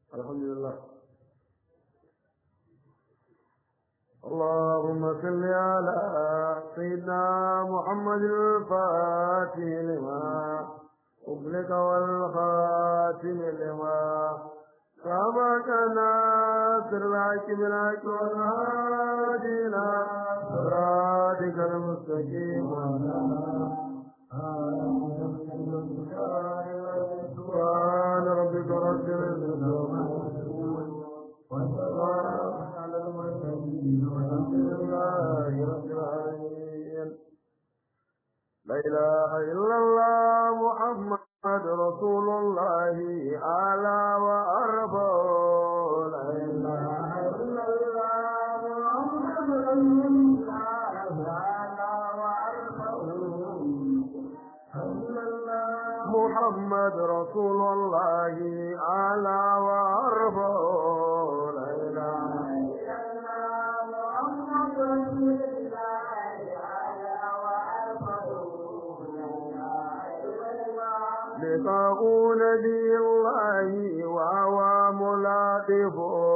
الحمد لله اللهم صل على سيدنا محمد الفاتح لما أغلق والخاتم لما سبق ناصر الحق بالحق والهادي إلى صراطك المستقيم سبحان ربك رب العزة والسلام على المرسلين والحمد لله رب العالمين لا إله إلا الله محمد رسول الله أعلى وأرفع لا إله إلا الله محمد رسول الله أعلى وأرفع محمد رسول الله أعلى وأرفع لا إله إلا الله محمد رسول الله أعلى وأرفع لقاء نبي الله وهو ملاطف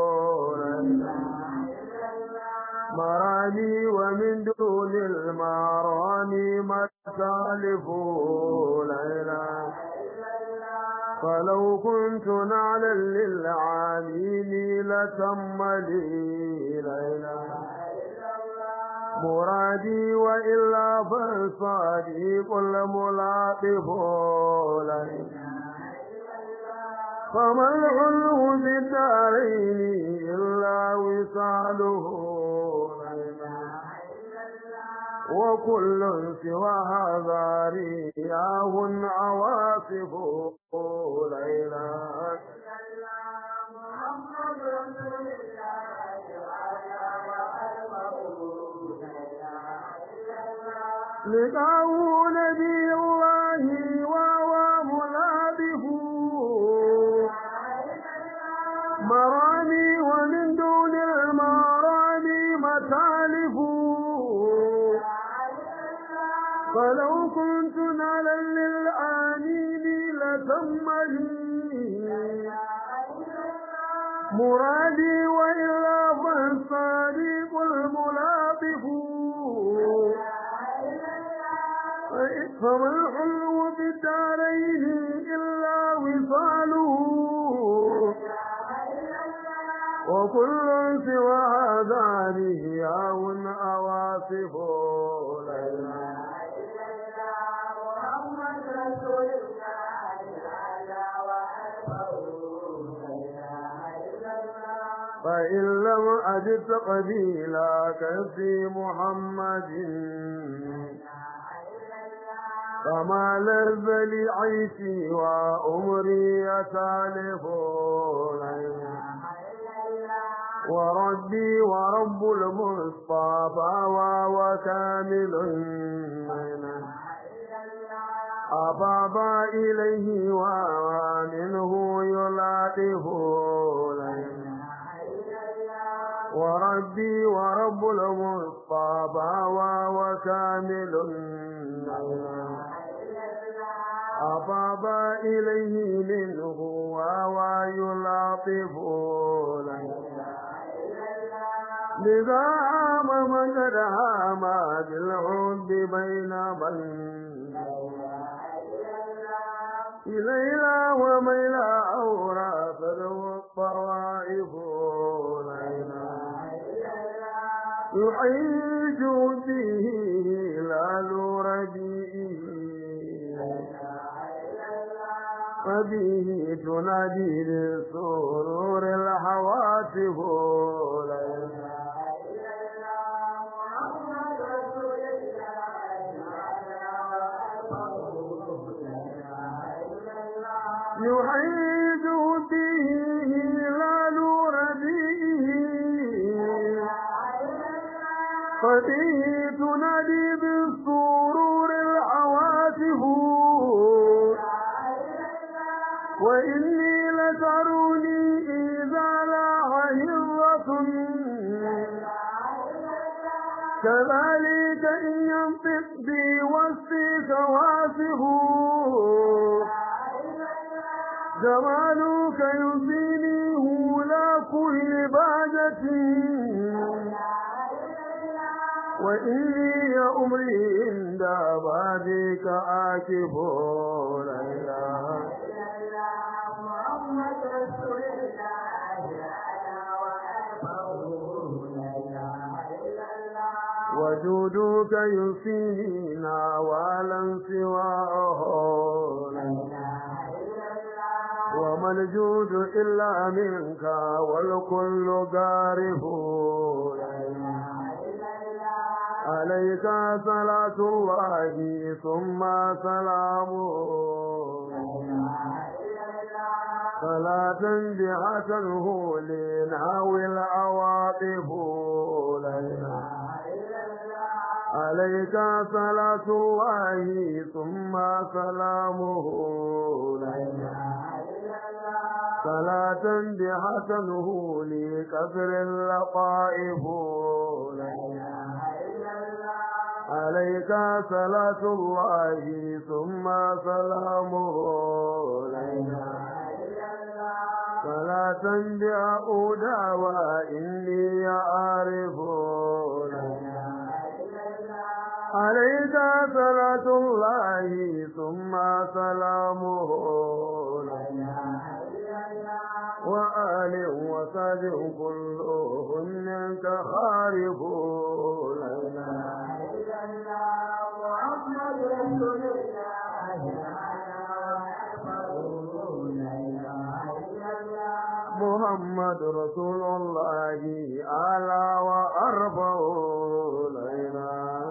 مرامي ومن دون المرامي متالف لا إله فلو كنت نعلا للعالمين لتم لي لا إله مرادي وإلا فالصديق الملاطف لا إله فما العلو بالدارين إلا وصاله وكل سوى هذا رياه عواصف لا إله محمد رسول لقاه نبي الله وهو ملابه مرامي ومن دون المرامي متالف فلو كنت نالا للآمين لتم لي مرادي وإلا فالصديق الملاطف فما الحلو بالدارين إلا وصاله وكل سوى هذا رياء أواصف لا إله فإن لم أجد قبيلك في محمد فما لذ لي عيشي وأمري يتالف وربي ورب المصطفى وكامل أفاض إليه ومنه يلاطف وربي ورب المصطفى وكامل أفاض إليه منه ويلاطف لذا عام من قد هام بالحب بين من إلينا وميلا أورا فلو الطوائف لينا يحيج به هلال ربيعه فبه تنادي للسرور الحواتف لينا يحيد به هلال ربيعه فبه تنادي بالسرور العواصف وإني لتروني إذا لاح هرة كذلك إن ينطق بي وسطي واصف جمالك يزيني عبادتي وإني يا أمري عند بابك آكف لا إله محمد رسول الله على وأرفعه لا إله إلا الله وجودك يسينا ولن سواه لا إله إلا الله وما الجود إلا منك والكل قارف لا إله إلا الله عليك صلاة الله ثم سلامه إله إلا الله صلاة بها تنهو لنهوي العواطف لا إله إلا الله عليك صلاة الله ثم سلامه لا إله إلا الله صلاة بها تنهو لكسر اللطائف لا إله إلا الله عليك صلاة الله ثم سلامه لا إله إلا الله صلاة بأعودا وإني أعرف لا إله إلا الله عليك صلاة الله ثم سلامه لا إله وآل وساد كلهن كخارف لا إله إلا الله محمد رسول الله على وأرفعه لا إله إلا الله محمد رسول الله أعلى وأرفع لا إله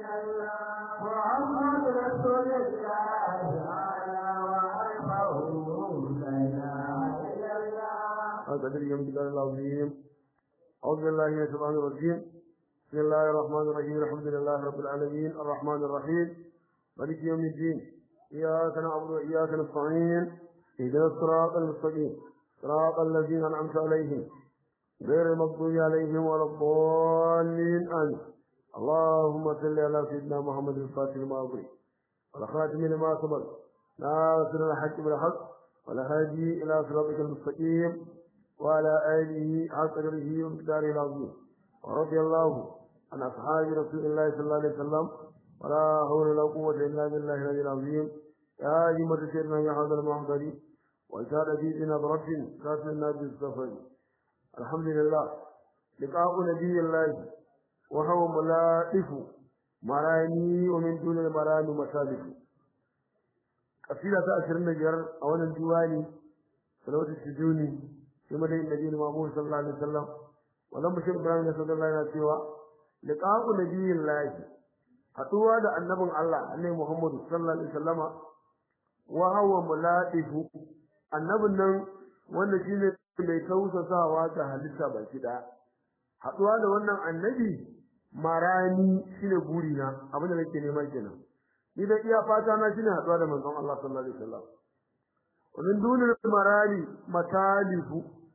محمد رسول الله على وأرفعه لا إله إلا الله أقدر يوم الدار العظيم أعوذ بالله من الشيطان الرجيم بسم الله الرحمن الرحيم الحمد لله رب العالمين الرحمن الرحيم مالك يوم الدين إياك نعبد وإياك نستعين اهدنا الصراط المستقيم صراط الذين أنعمت عليهم غير المغضوب عليهم ولا الضالين آمين اللهم صل على سيدنا محمد الفاتح لما أغلق والخاتم لما سبق ناصر الحق بالحق والهادي إلى صراطك المستقيم وعلى آله حق قدره ومقداره العظيم ورضي الله عن أصحاب رسول الله صلى الله عليه وسلم ولا حول ولا قوة إلا بالله العلي العظيم يا أيها سيدنا يا هذا المحضر وإشارة في نظرة كافر الناس السفر الحمد لله لقاء نبي الله وهو ملائف مراني ومن دون المرام مسابق قصيدة أشرنا جر أولا الديواني صلوات السجوني في مدى النبي المعمول صلى الله عليه وسلم ولم بشر إبراهيم صلى الله عليه وسلم لقاء نبي الله haɗuwa da annabin Allah annabi Muhammad sallallahu alaihi wasallama wa huwa mulatifu annabin nan wanda shine mai tausasawa ga halitta baki daya haɗuwa da wannan annabi marani shine burina abin da nake nema kenan ni da iya fata na shine haɗuwa da manzon Allah sallallahu alaihi wasallam wannan dunul marani matalifu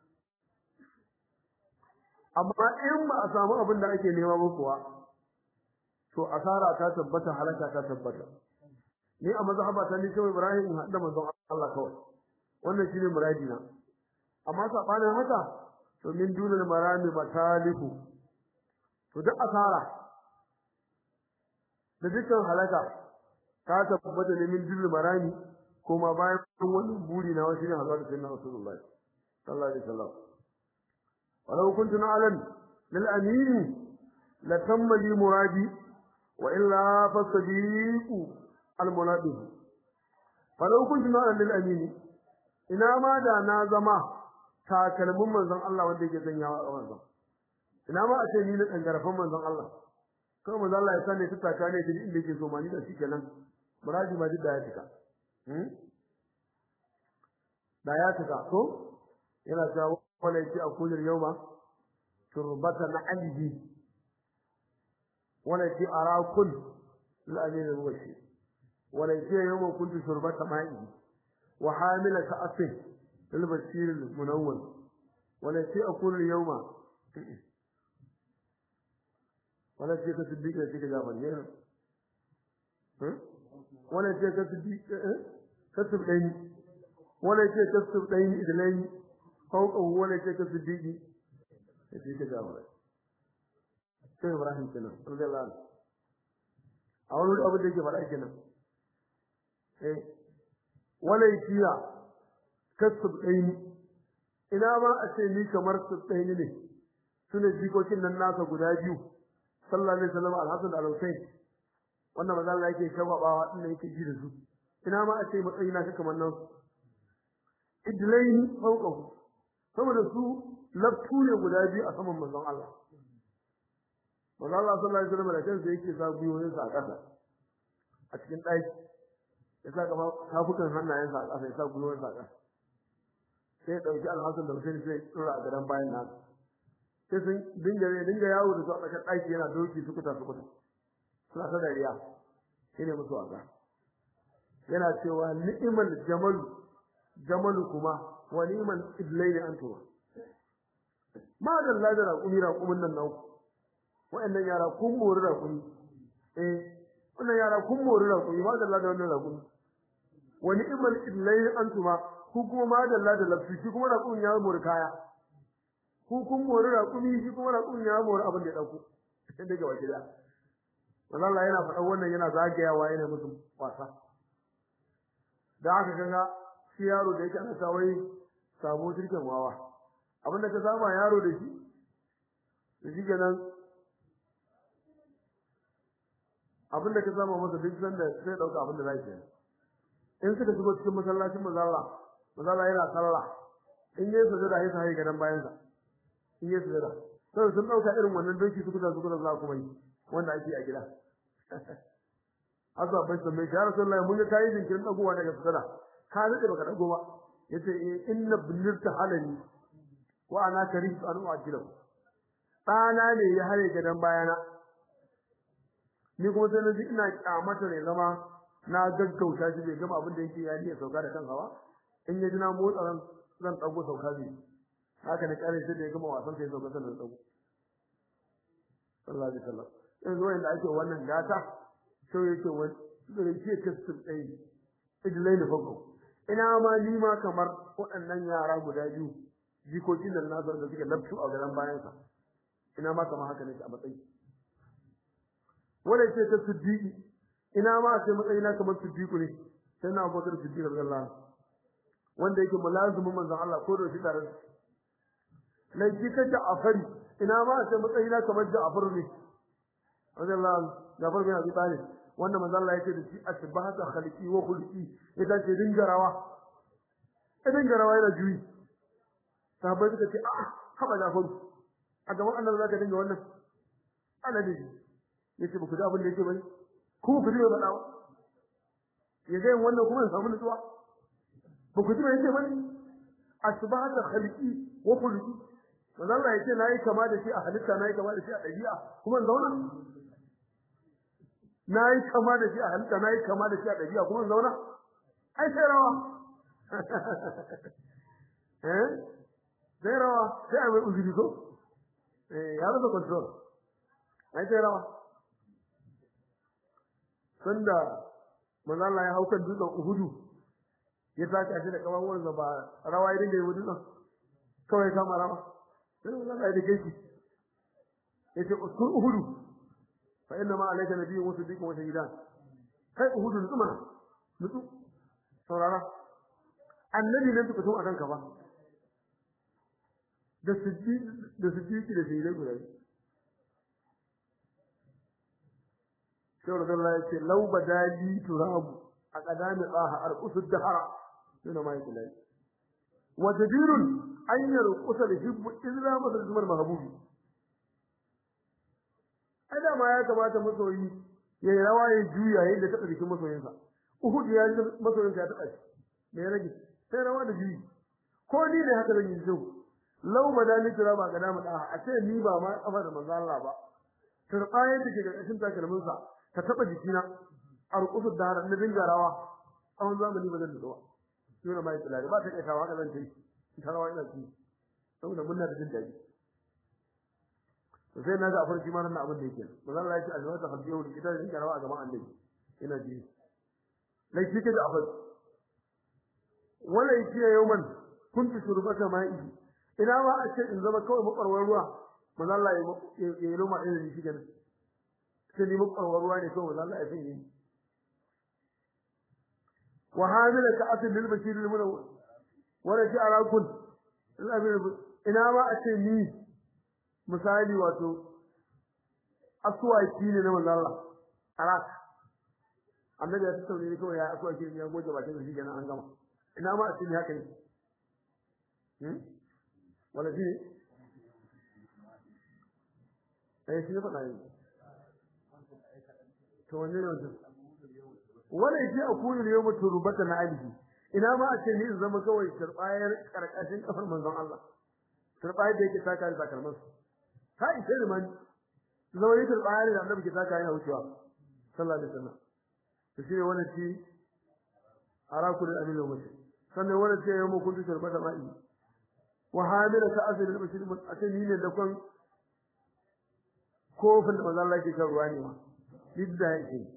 amma in ba a samu abin da ake nema ba kuwa to asara ta tabbata halaka ta tabbata ni a mazhaba ta ni kawai Ibrahim in hadda manzon Allah kawai wannan shine muradina amma sabanin haka to min dunal marami matalifu to duk asara da dukkan halaka ta tabbata ne min dunal marami kuma bayan wannan buri na wasu ne hazar da sayyidina Rasulullahi sallallahu alaihi wasallam walau kuntu na'lam lil amin la tamma li muradi وإلا فالصديق المنادي فلو كنت نعلم للأمين ina ma da na zama takalmin manzon Allah wanda yake sanyawa a manzon ina ma a ce ni na dangarafan manzon Allah kawai manzon Allah ya sani ta taka ne din inda yake so ma ni da shikenan muraji ma duk da ya tuka hmm da ya tuka ko yana cewa wala yake a kullur yawma turbatan alji وليس أرى كل الأمين الوشي وليس يوم كنت شربة مائي وحاملة أسه للبشير المنون وليس أكون اليوم وليس كصديق ليس كجابا وليس كصديق كسب لين وليس كسب لين إذلين فوقه وليس كصديق sai shi ka jawo sai Ibrahim kenan radiyallahu anhu a wani abu da yake faɗa kenan eh wala yakiya kasub ɗaini ina ma a ce ni kamar su ɗaini ne sune jikokin nan nasa guda biyu sallallahu alaihi wasallam al-hasan da al-husayn wannan maza Allah yake shababawa din da yake ji da su ina ma a ce matsayi na kamar nan idlaini fawqahu saboda su laftu ne guda biyu a saman manzon Allah manzon Allah sallallahu alaihi wasallam da kansa yake sa gwiwoyin sa a ƙasa a cikin ɗaki ya sa gaba tafukan hannayen sa a ƙasa ya sa gwiwoyin sa a ƙasa sai ya ɗauki alhassan da Hussein sai ya tsura a gadon bayan nan sai sun dinga dinga yawo da su a tsakar ɗaki yana doki sukuta sukuta suna ta dariya shine musu wasa yana cewa ni'mal jamalu jamalu kuma wa ni'mal iblaini antuma ma da lada raƙumi raƙumin nan nau wa'annan yara kun mori raƙumi eh wannan yara kun mori raƙumi ma da lada wannan raƙumi wa ni'mal iblaini antuma ku kuma ma da lada lafi shi kuma raƙumin ya mori kaya ku kun mori raƙumi shi kuma raƙumin ya mori abin da ya ɗauko daga waje da Allah yana faɗa wannan yana zagayawa yana musu wasa da aka kaga shi yaro da yake ana ta wai sabo jirgin wawa abin da ka saba yaro da shi da shi kenan abin da ka saba masa duk sanda sai dauka abin da zai yi in suka shigo cikin masallacin mazalla mazalla yana sallah in yayi sujada sai sai gadan bayan sa in yayi sujada sai sun dauka irin wannan doki su kuda su kuda za kuma yi wanda ake a gida Azza bai san mai ya Rasulullahi mun ga kai jinkirin dagowa daga sujada ka rike baka dago ba yace inna binirta halani wa ana karim an uajila dana ne ya hare gadan bayana ni kuma sai naji ina kyamata ne zama na gaggauta shi bai gama abin da yake ya ni sauka da kansa ba in ya ji na motsa ran zan dago sauka zai haka ne kare sai da ya gama wasan sai sauka sannan dago sallallahu alaihi wasallam yanzu wanda ake wannan gata sai yake wani da yake kastin dai idlai da fago ina ma ni ma kamar waɗannan yara guda biyu jikokin nan nasu da suke laftu a garan bayan sa ina ma kamar haka ne a matsayi wanda yake ta siddiqi ina ma sai matsayi na kamar siddiqu ne sai na Abubakar Siddiq radiyallahu anhu wanda yake mulazimin manzon Allah ko da shi tare na jika Ja'fari ina ma sai matsayi na kamar Ja'far ne radiyallahu anhu Ja'far bin Abi Talib wanda manzo Allah yake da shi asbahata khaliqi wa khulqi idan ce dinga rawa idan ga rawa yana juyi sahabbai suka ce a'a haba Ja'far a gaban annabi zaka dinga wannan ana da shi yace ba ku da abin da yake bane ku ku ji ba dawo ya ga wannan kuma ya samu nutsuwa ba ku ji ba yake bane asbahata khaliqi wa khulqi manzo Allah yake nayi kama da shi a halitta nayi kama da shi a dabi'a kuma zauna nayi kama da shi a halitta nayi kama da shi a dabi'a kuma zauna ai sai rawa eh sai rawa sai ai uzuri ko eh ya rasa control ai sai rawa sanda manzo Allah ya hauka dutsen Uhudu ya taka shi da kawan sa ba rawa ya dinga yi wudu kawai kama rawa sai manzo Allah ya dake shi yace usul Uhudu fa inna ma alayka nabiyyun wa siddiqun wa shahidan kai Uhudu nutsu mana nutsu saurara annabi ne tuka tun akan ka ba da siddiq da siddiqi da shahidai guda sai Allah ya ce law badali turabu a qadami tsaha arqusu dahara suna mai kulai wa jadirun an yarqusa da hibbu illa madalzumar mahbubi ada ma ya kamata masoyi ya yi rawa ya juya yayin da taɓa jikin masoyinsa uhud ya ji masoyinsa ya taɓa shi me ya rage sai rawa da juyi ko ni ne haka zan yi zo law badali turabu a qadami tsaha a ce ni ba ma kafa da manzo Allah ba turbayen da ke da kashin takalminsa ka taba jikina a rukusu da har na dinga rawa tsawon zamani ba zan da zuwa suna mai tsulari ba ta kai kawo haka zan ta yi ta rawa ina ci saboda muna da jin daɗi to sai na ga afar shi ma nan abin da yake ba zan lafi a jama'a ta halbi yau ita da dinga rawa a gaban annabi ina ji lai shi ke da afar wala yake yawman kuntu shurbata ma'i ina ma a ce in zama kawai makwarwar ruwa manzo Allah ya yi roma irin shi kenan sai ni makwarwar ruwa ne kawai manzo Allah ya sanya ni wa hamila ka asil lil bashir lil munawwar wa raji ala kun ina ma a ce ni misali wato aswaki ne na manzo Allah alaka annabi ya tsaure ne kawai ya aswaki ne ya goje bakin shi kenan an gama ina ma a ce ni haka ne hmm wala shi eh shi ne faɗa ne to wanne ne wannan wala shi a kuni ne yau turbata na alihi ina ma a ce ni in zama kawai turbayar karkashin kafar manzon Allah turbayar da yake taka da takalman su ka ishe ni man zama ni turbayar da annabi ke taka yana wucewa sallallahu alaihi wasallam to shi ne wannan shi araku da aminu mutum sannan wannan ce yau mu kuntu turbata ma'i wa hamila ka asali da bashir a ce ni ne da kon kofin da manzon Allah ke kan ruwa ne ma duk da yake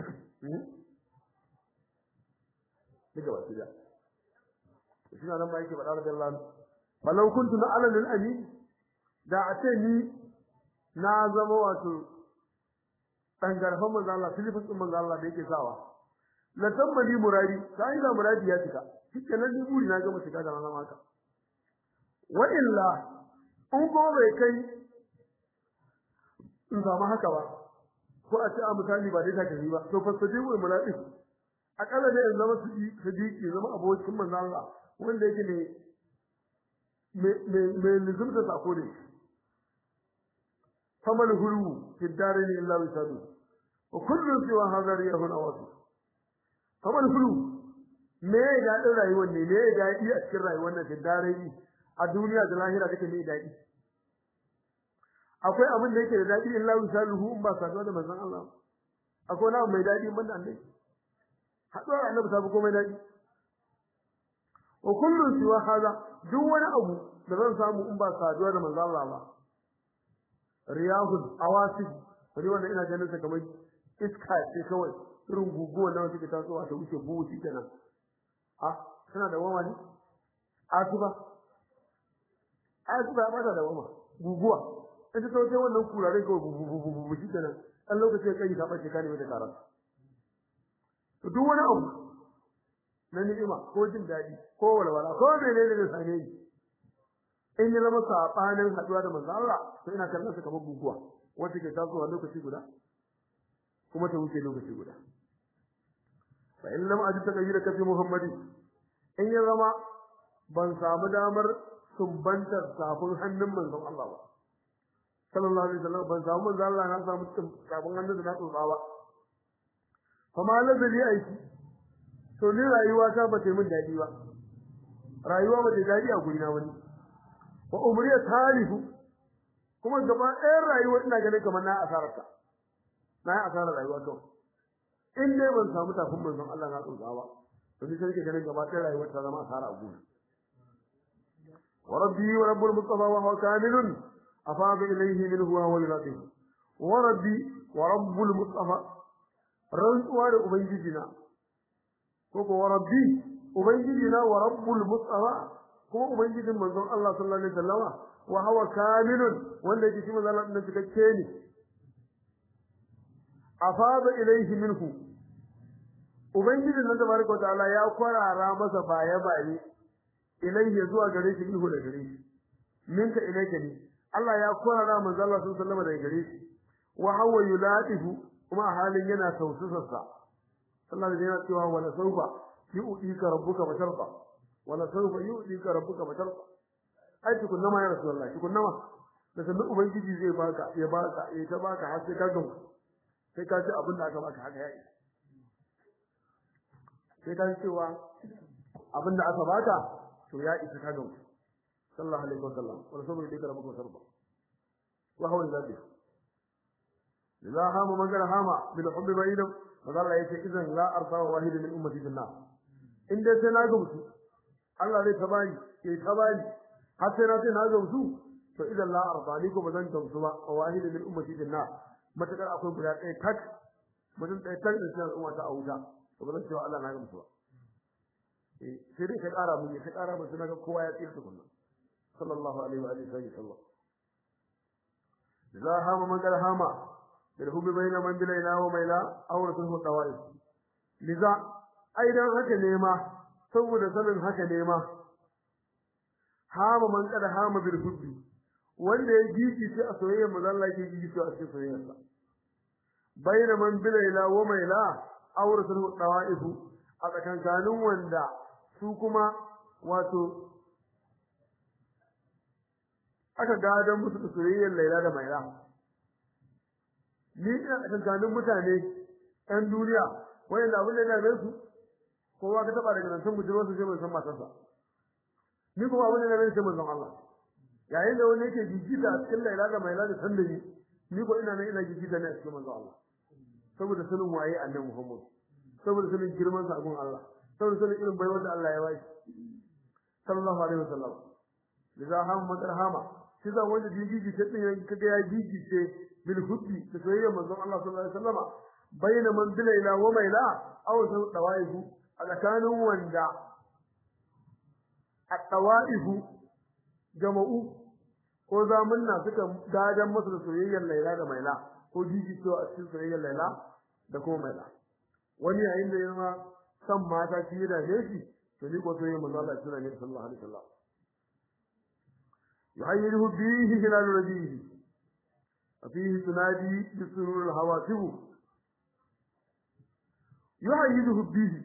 duka wasu da shi nan ma yake faɗa da Allah falau kuntu na alal lil amin da a ce ni na zama wato dan garfan manzo Allah filifin din manzo Allah da yake sawa la tammali muradi sai da muradi ya cika kike nan ni buri na ga mutu da nan haka wa illa in ko bai kai in zama haka ba ko a ce a misali ba dai ta tafi ba to fasajibu muradi akalla ne in zama sidiki zama abokin manzo Allah wanda yake ne me me lizumta sako ne famal hulu fi darin illa wisadu wa kullu siwa hadha riyahu awasi famal hulu me ya ga rayuwar ne me ya ga a cikin rayuwar nan fi darin a duniya da lahira take me dadi akwai abin da yake da dadi illa wisaluhu in ba saduwa da manzon Allah akwai wani mai dadi banda annabi haɗuwar annabi ta fi komai daɗi wa kullum siwa haza duk wani abu da zan samu in ba saduwa da manzo Allah ba riyahul awasif wani wanda ina ganin sa kamar iska ce kawai irin guguwa na wata ke tasowa ta wuce buhu shi kenan a tana da wama ne asuba asuba ba ta da wama guguwa ita ta wuce wannan kurare kawai bubu bubu bubu shi kenan ɗan lokacin kai ta ɓace ka ne da karatu duk wani abu na ni'ima ko jin daɗi ko walwala ko menene da same ni in ya zama sabanin haduwa da manzo Allah to ina kallon sa kamar guguwa wanda ke tasowa lokaci guda kuma ta wuce lokaci guda fa in lam ajid tagayyura kafi muhammadi in ya zama ban samu damar sumbantar safin hannun manzon Allah ba sallallahu alaihi wasallam ban samu manzo Allah na samu safin hannun da na tsotsa ba kuma lazari aiki to ni rayuwa ta ba ta min dadi ba rayuwa ba ta dadi a guri na wani wa umriya tarifu kuma gaba ɗayan rayuwa ina ganin kamar na asararta na yi asarar rayuwa to in dai ban samu tafin manzon Allah na tsotsa ba to ni sai ke ganin gaba ɗayan rayuwa ta zama asara a guri wa rabbi wa rabbul mustafa wa huwa kamilun afada ilayhi minhu wa huwa latif wa rabbi wa rabbul mustafa rantsuwa da ubangiji na ko ko rabbi ubangiji na wa rabbul mustafa ko ubangijin manzon Allah sallallahu alaihi wasallama wa huwa kamilun wanda yake shi manzon Allah din cikakke ne afada ilaihi minhu ubangijin nan tabaraka ta'ala ya kwarara masa baya baye ilaihi zuwa gare shi minhu da gare shi minka ilaika ne Allah ya kwarara manzon Allah sallallahu alaihi wasallama da gare shi wa huwa yulatifu kuma a halin yana taususarsa Allah da yana cewa wala saufa yu'tika rabbuka fatarfa wala saufa yu'tika rabbuka fatarfa ai tukunna ma ya rasulullah tukunna ma da sanin ubangiji zai baka ya baka ya ta baka har sai ka gamu sai ka ci abin da aka baka haka yayi sai ka cewa abin da aka baka to ya isa ka gamu sallallahu alaihi wasallam wala saufa yu'tika rabbuka fatarfa wa huwa al-ladhi la hama magana hama bil hubbi bainam maza Allah yace idan la arfa wahid min ummati billah in dai sai na gamsu Allah zai tabani ke tabani har sai na sai na gamsu to idan la arfa ni ko bazan gamsu ba wahid min ummati billah matakar akwai guda ɗaya tak mutum ɗaya tak da cikin al'umma ta auta to bazan cewa Allah na gamsu ba eh sai dai ka ƙara mun ka ƙara mun sai ga kowa ya tsira tukunna sallallahu alaihi wa alihi wasallam za hama man kar hama bil hubbi bayna man bilaina wa maila aw rasul tawaif liza aidan haka ne ma saboda sanin haka ne ma hama man kar hama bil hubbi wanda ya gigi shi a soyayya manzo Allah yake gigi shi a cikin soyayyarsa bayna man bilaina wa maila aw rasul tawaif a tsakankanin wanda su kuma wato aka gadon musu da soyayyar Laila da Maira ni ina tsakankanin mutane ɗan duniya wanda abin da ya dame su kowa ka taba daga nan san bujiro su sai mun san matarsa ni kuma abin da ya dame sai mun san Allah yayin da wani yake jijita a cikin Laila da Maira da san da ni ni ko ina nan ina jijita ne a cikin manzon Allah saboda sanin waye annabi Muhammad saboda sanin girman sa gun Allah saboda sanin irin baiwar da Allah ya bashi sallallahu alaihi wasallam liza ham madarhama shi za wanda gigigi ce din kaga ya gigice bil hubbi da soyayya manzon Allah sallallahu alaihi wasallam bayna man bilaila wa maila aw sun dawaihu a tsakanin wanda a dawaihu jama'u ko zamanna suka gadan masa da soyayyar laila da maila ko gigice a cikin soyayyar laila da kuma maila wani yayin da yana san mata shi da shi to ni ko soyayyar manzon Allah sallallahu alaihi wasallam يحيره به هلال ربيه وفيه تنادي بسرور الهواتف يحيده به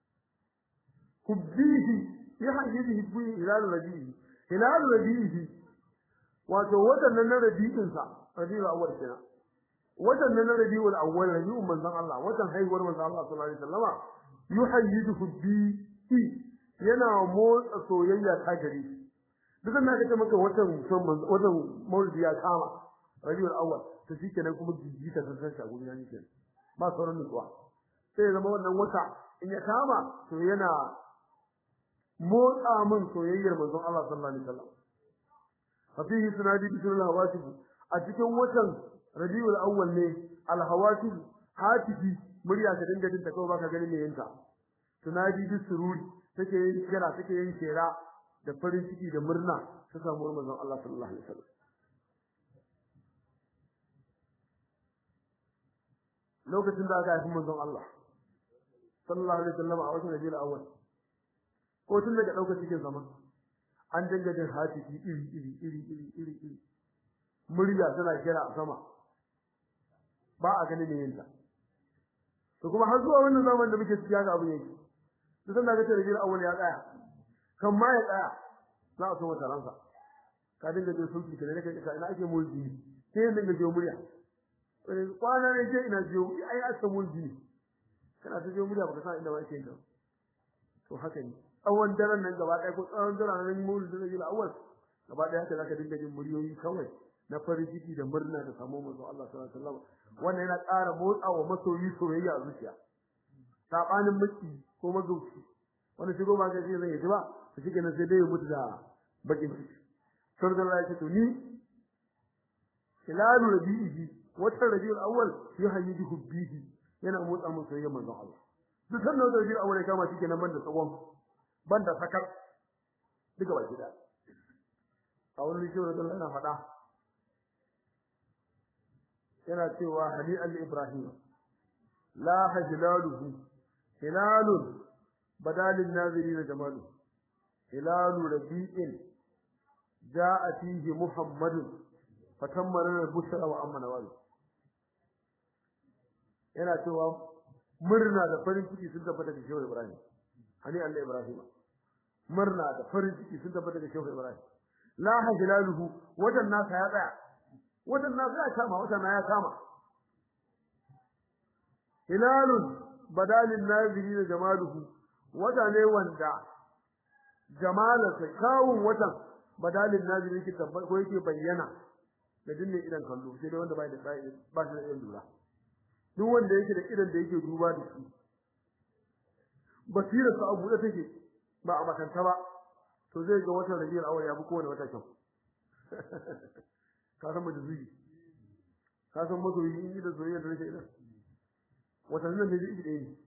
كبيه يحيده به هلال ربيه هلال ربيه wato wadannan na rabi'in sa rabi'ul awwal kenan wadannan na rabi'ul awwal rabi'un manzon Allah wadan haihuwar manzon Allah sallallahu alaihi wasallama yuhayyidu bi yana motsa soyayya ta gare shi duk da kace maka watan son watan maulidi ya kama rabiul awwal to shikenan kuma jijita ta san shago ya nike ba sauran nutsuwa sai zama wannan wata in ya kama to yana motsa min soyayyar manzon Allah sallallahu alaihi wasallam fa fihi sunadi bi sunnah hawatib a cikin watan rabiul awwal ne al hawatib hatifi murya ta dinga dinta kawai baka ganin me yinta tunadi bi sururi take yin kira take yin kira da farin ciki da murna ta samu manzon Allah sallallahu alaihi wasallam lokacin da aka haifi manzon Allah sallallahu alaihi wasallam a watan Rabiul Awwal ko tun daga daukar cikin zaman an dinga jin hatifi iri iri iri iri iri iri murya tana kira a sama ba a ganin ne yinta to kuma har zuwa wannan zaman da muke ciki haka abin yake duk da ga Rabiul Awwal ya tsaya kan ma ya tsaya za a so mata ransa ka dinga jin sulki ka ne kai ka ina ake mulki sai yin dinga jiyo murya kwana ne je ina jiyo ai a san mulki kana ta jiyo murya baka san inda ba yake ka to haka ne tsawon daren nan gaba ɗaya ko tsawon daren nan mulki da jira awal gaba ɗaya haka zaka dinga jin muryoyi kawai na farin ciki da murna da samu manzo Allah sallallahu alaihi wasallam wannan yana ƙara motsawa masoyi soyayya a zuciya sabanin miki ko magauci wani shigo ba ga zai zai ji ba to shi kenan sai dai ya mutu da bakin ciki sai Allah ya ce to ni hilalu rabi'i wata rabiul awwal yuhayyidu bihi yana motsa mun soyayya manzon Allah duk sannan da rabiul awwal ya kama shi kenan banda tsawon banda sakar duka ba gida a wani shi da Allah yana faɗa yana cewa hali al-ibrahim la hajlaluhu hilalun بدال الناظرين جماله هلال ربيع جاء فيه محمد فتمر البشرى وأمن نواله yana cewa murna da farin ciki sun tabbata da Shehu Ibrahim hani Allah Ibrahim murna da farin ciki sun tabbata da Shehu Ibrahim la hajlaluhu wadan nasa ya tsaya wadan nasa ya kama wadan ya kama hilalun badalin naziri da jamaluhu wata ne wanda jamalarsa kawun watan badalin naziri yake tabbata ko yake bayyana da dinne idan kallo sai dai wanda bai da sai ba shi da idan lura duk wanda yake da idan da yake duba da shi basira sa abu da take ba a makanta ba to zai ga watan rabiul awwal ya bi kowane wata kyau ka san majuzi ka san masoyi in da soyayya da nake idan watan nan ne da ɗaya ne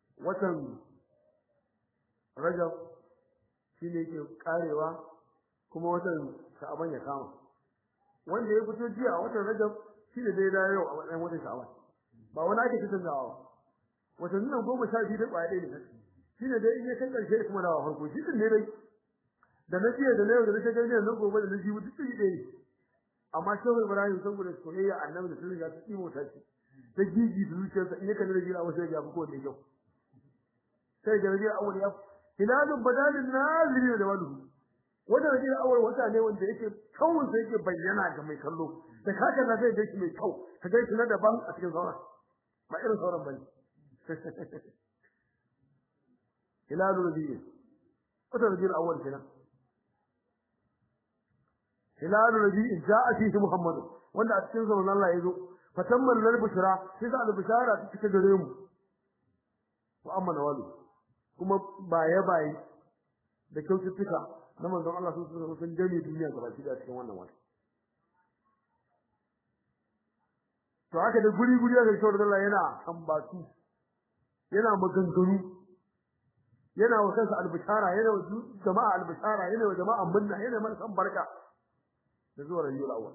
watan rajab shine yake karewa kuma watan sha'aban ya kama wanda ya fito jiya a watan rajab shi da dai da yau a matsayin watan sha'aban ba wani ake kitantawa ba watannin nan goma sha biyu da ƙwaya ɗaya ne shi ne dai in ya kai ƙarshe kuma dawa farko shi ne dai da na jiya da na yau da na shekaru jiya na gobe da na jibi duk iri ɗaya ne amma shehu ibrahim saboda soyayya annabi da sun riga su ɗimo ta ce ta gigi da zuciyarsa in ya kalli da jira wasu ya gafi kowanne kyau sai da rajin awal ya hilalun badalin naziri da wadu wanda rajin awal wata ne wanda yake kawun sai yake bayyana ga mai kallo da kaka na zai gaishe mai kyau ka gaishe na daban a cikin sauran ba irin sauran bane hilalun rajin wata rajin awal kenan hilalun rajin ja'a fihi muhammad wanda a cikin zaman Allah ya zo fatamman lal bushra sai da al bushara ta cike gare mu wa amma nawalu kuma baye baye da kyaututtuka na manzon Allah sun sun sun gane duniya gaba ki da cikin wannan wata to haka da guri guri da shawar Allah yana tambatu yana maganganu yana wa kansa albishara yana wa jama'a albishara yana wa jama'a munna yana mana san barka da zuwa rabiul awwal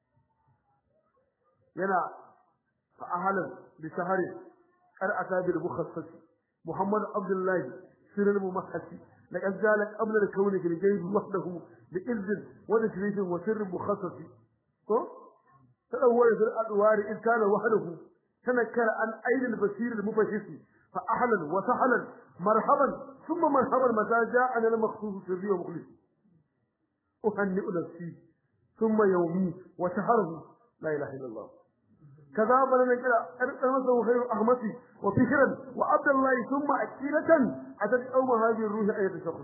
yana fa ahlan bi shahri qad atabil mukhassas محمد عبد الله سر الممحسي لقد زال قبل الكون في الجيب وحده بإذن ونشريف وسر مخصص تدور في الأدوار إذ كان وحده تنكر عن أين البصير المفشس فأحلا وسهلا مرحبا ثم مرحبا متى جاء أنا المخصوص سري ومخلص أهنئ نفسي ثم يومي وشهره لا إله إلا الله كذا بلنا كده أرسل خير أحمسي وفكرا وعبد الله ثم أكيلة أتت أوم هذه الروح أية شخص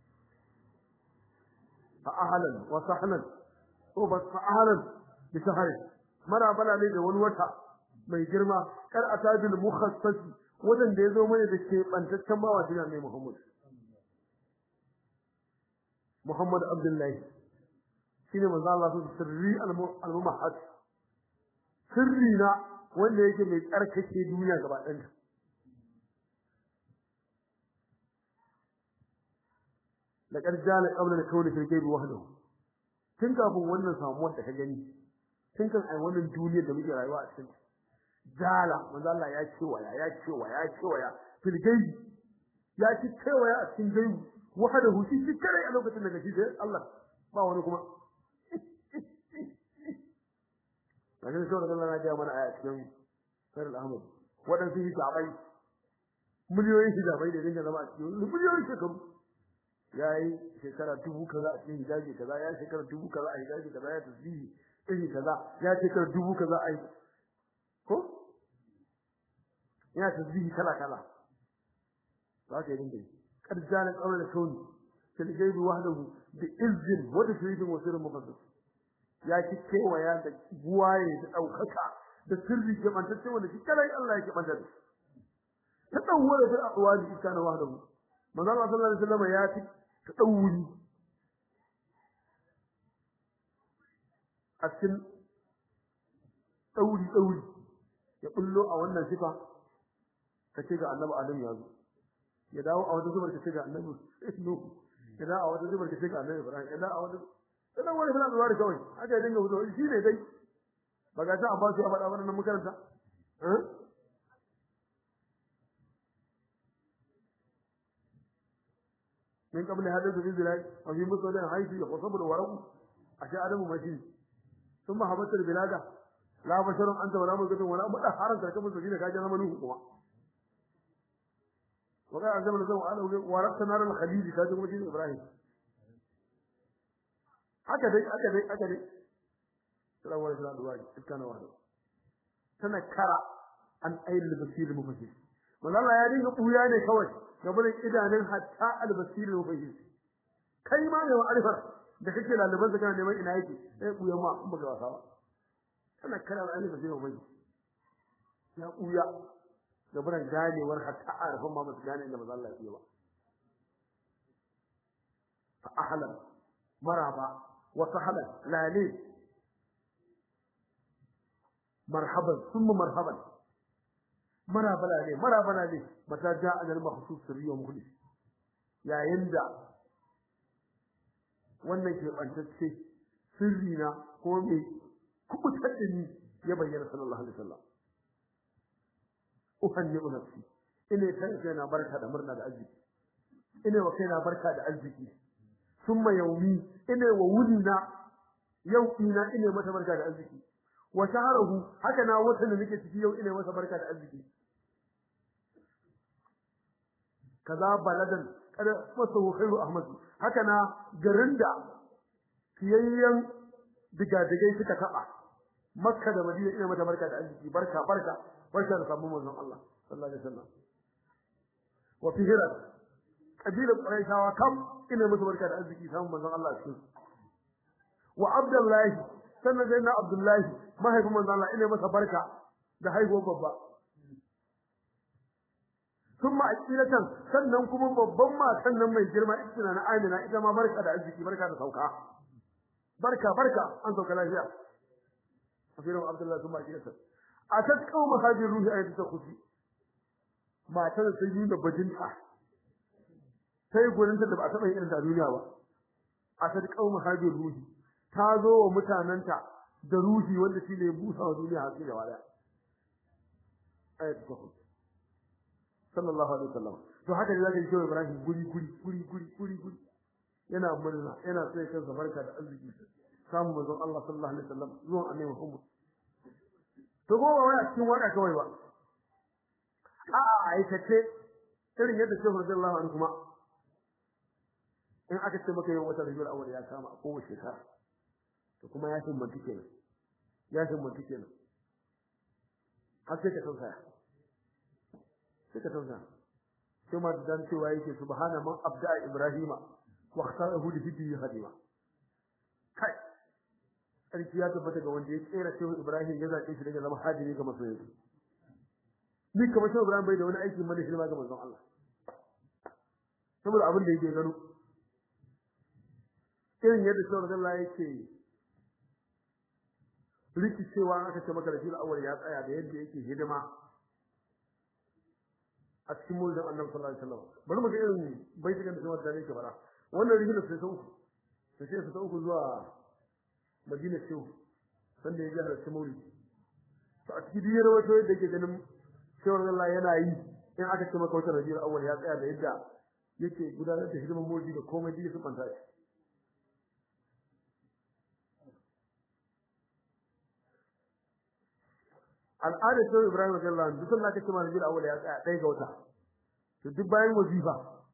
فأهلا وسهلا وبس فأهلا بسهل مرا بلا لي da wani wata mai girma kar atabil mukhassasi wadan da yazo mana da ke bantaccen bawa dinan ne Muhammad Muhammad Abdullahi shine manzo Allah su sirri al-mumahhad sirri na wanda yake mai tsarkake duniya gaba ɗanta laqad jala qabla al-kawn fil ghayb wahdahu tun kafin wannan samuwar da ka gani tun kan ai wannan duniyar da muke rayuwa a cikin jala manzo Allah ya ce waya ya ce waya ya ce waya fil ghayb ya ci cewa a cikin ghayb wahdahu shi shi kare a lokacin da gaji sai Allah ba wani kuma Lakin sai da Allah ya ga mana a cikin Sarul Ahmad waɗansu hijabai miliyoyin hijabai da dinga zama a cikin miliyoyin shekaru ya yi shekara dubu kaza a cikin hijabi kaza ya shekara dubu kaza a hijabi kaza ya tasbihi iri kaza ya shekara dubu kaza a ko ya tasbihi kala kala za ka yi dinga yi karjalan tsawon da kauni fil gaibi wahdahu bi izzin wa tashrifin wa sirrin muqaddas ya ci kewaya da buwaye da ɗaukaka da sirri ke mantacce wanda shi kadai Allah yake manta da ta dawwara fil aqwali kana wahdahu manzo Allah sallallahu alaihi wasallam ya ci ta dawuri a cikin dauri dauri ya bullo a wannan sifa kace ga annabi Adam ya zo ya dawo a wata zubar kace ga annabi Nuhu ya dawo a wata zubar kace ga annabi Ibrahim ya dawo a wata sanan wani fara zuwa da kawai haka ya dinga fito shi ne dai ba ga ta Abbas ya faɗa wannan makaranta eh من قبل هذا الزلزال وفي مصر حيث يخصب الورق أشياء آدم ماشي ثم هبط البلاد لا بشر أنت ولا ملكة ولا مدحرا تركب السفينة كاجا منه كما وقال عز وجل وقال ورقت نار الخليل كاجا مجيد إبراهيم هكذا هكذا هكذا سلام عليكم ورحمة الله كان واحد تنكر عن أي البصير المفسر من الله يا دين قويا ne kawai gaban idanun hatta albasirin mufahim kai ma ne ma'arifar da kake laliban kana neman ina yake sai kuya ma in baka wasa ba kana kana da alif sai mufahim ya kuya gaban ganewar hatta arifan ma ba su gane inda manzo Allah ya ba fa ahlan maraba wa sahlan lali marhaban thumma marhaban marabala ne marabala ne mata ja anal mahsus sirri wa mukhlis yayin da wannan ke bantacce sirri na ko me kubutar da ni ya bayyana sallallahu alaihi wasallam uhanni nafsi ina kai kaina barka da murna da arziki ina wa kaina barka da arziki summa yaumi ina wa wunna yau ina ina mata barka da arziki wa shahruhu haka na wata da nake ciki yau ina masa barka da arziki kaza baladan kada masahu khairu ahmad haka na garin da fiyayyen digadigai suka taba makka da madina ina mata barka da arziki barka barka barka da samu manzon Allah sallallahu alaihi wasallam wa fi hira kabilar quraishawa kam ina musu barka da arziki samu manzon Allah cikin wa abdullahi sannan dai na abdullahi mahaifin manzon Allah ina masa barka da haihuwar babba thumma aqilatan sannan kuma babban matan nan mai girma ita na Amina ita ma barka da arziki barka da sauka barka barka an sauka lafiya afirin abdullahi thumma aqilatan atat qauma hadi ruhi ayatu takuti matar ta yi da bajinta sai gurin ta da ba taba yin irin da duniya ba atat qauma hadi ruhi ta zo wa mutananta da ruhi wanda shi ne busa wa duniya hatsi da wada ayatu takuti sallallahu alaihi wasallam to haka ne zaka ji cewa Ibrahim guri guri guri guri guri guri yana murna yana sai kansa barka da arziki samu manzon Allah sallallahu alaihi wasallam zuwan annabi Muhammad to ko ba wai cikin waka kawai ba a a aikace irin yadda Shehu radiyallahu anhu kuma in aka ce maka yau wata rabiul awwal ya kama a kowace shekara to kuma ya himmatu kenan ya himmatu kenan har sai ka tausaya sai ka tausaya sai ma dan cewa yake subhana man abda ibrahima wa ikhtarahu li hiddi hadima kai sarki ya tabbata ga wanda ya tsere shehu Ibrahim ya zaɓe shi daga zama hadiri ga masoyi ni kamar shehu Ibrahim bai da wani aiki mana shi ga manzon Allah saboda abin da yake gano irin yadda shehu Allah yake rikicewa aka ce maka rajul awwal ya tsaya da yadda yake hidima a cikin mulkin Annabi sallallahu alaihi wasallam bari mu ga irin baitukan da shehu da yake fara wannan rihilar sai ta uku sai sai ta uku zuwa Madina Shehu sanda ya jihar Simoli to a cikin diyar wato yadda yake ganin shawar Allah yana yi in aka ce maka wata rajiyar awwal ya tsaya da yadda yake gudanar da hidimar mulki da komai da su fanta shi al'adar Shehu Ibrahim radiyallahu anhu duk Allah kace ma rajiyar awwal ya tsaya ɗaya ga wata to duk bayan wazifa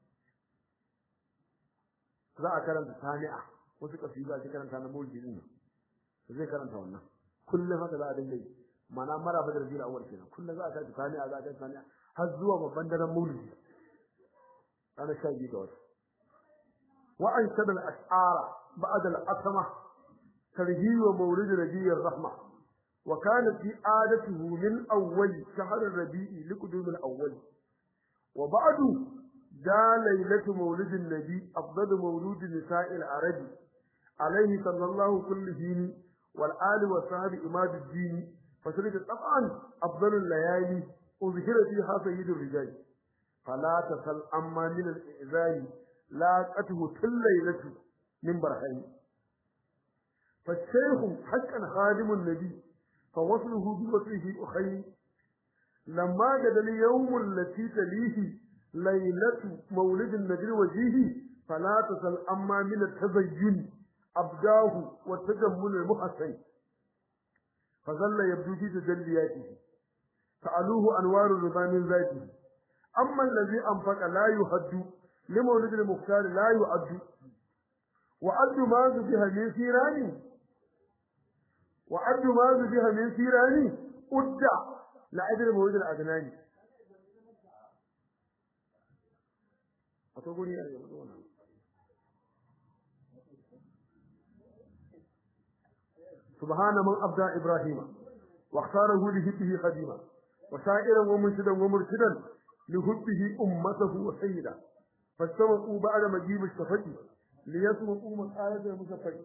za a karanta sani'a wasu kasida ake karanta na mulki din zai karanta wannan kullum haka za a dinga yi mana mara badar jira awwal kenan kullum za a karanta sani'a za a karanta sani'a har zuwa babban daren maulidi ana sha biyu ga wata wa an shada al-ash'ara ba'da al-asma tarhi wa mawlid nabiy ar-rahma wa kana fi adatihi min awwal shahr ar-rabi'i liqudum al-awwal wa ba'du da laylatu mawlid an-nabi afdal mawlud nisa'i al-arabi عليه صلى الله كل دين والآل والصحاب إماد الدين فسرد طبعا أفضل الليالي أظهر فيها سيد الرجال فلا تسل أما من الإعزاء لا قته كل ليلة من برهين فالشيخ حقا خادم النبي فوصله بوصله أخي لما جد اليوم التي تليه ليلة مولد النبي وجيه فلا تسل أما من التزين أبداه والتجمل المحسن فظل يبدو في تجلياته سألوه أنوار الرضا من ذاته أما الذي أنفق لا يهد لمولد المختار لا يؤد وأد ما ذبح من سيراني وأد ما ذبح من سيراني أد لعدل مولد الأدناني أتقول يا أيها سبحان من أبدى إبراهيم واختاره لهبه خديما وسائرا ومنشدا ومرشدا لهبه أمته وسيدا فاستمعوا بعد مجيب الشفق ليسمعوا مسألة المشفق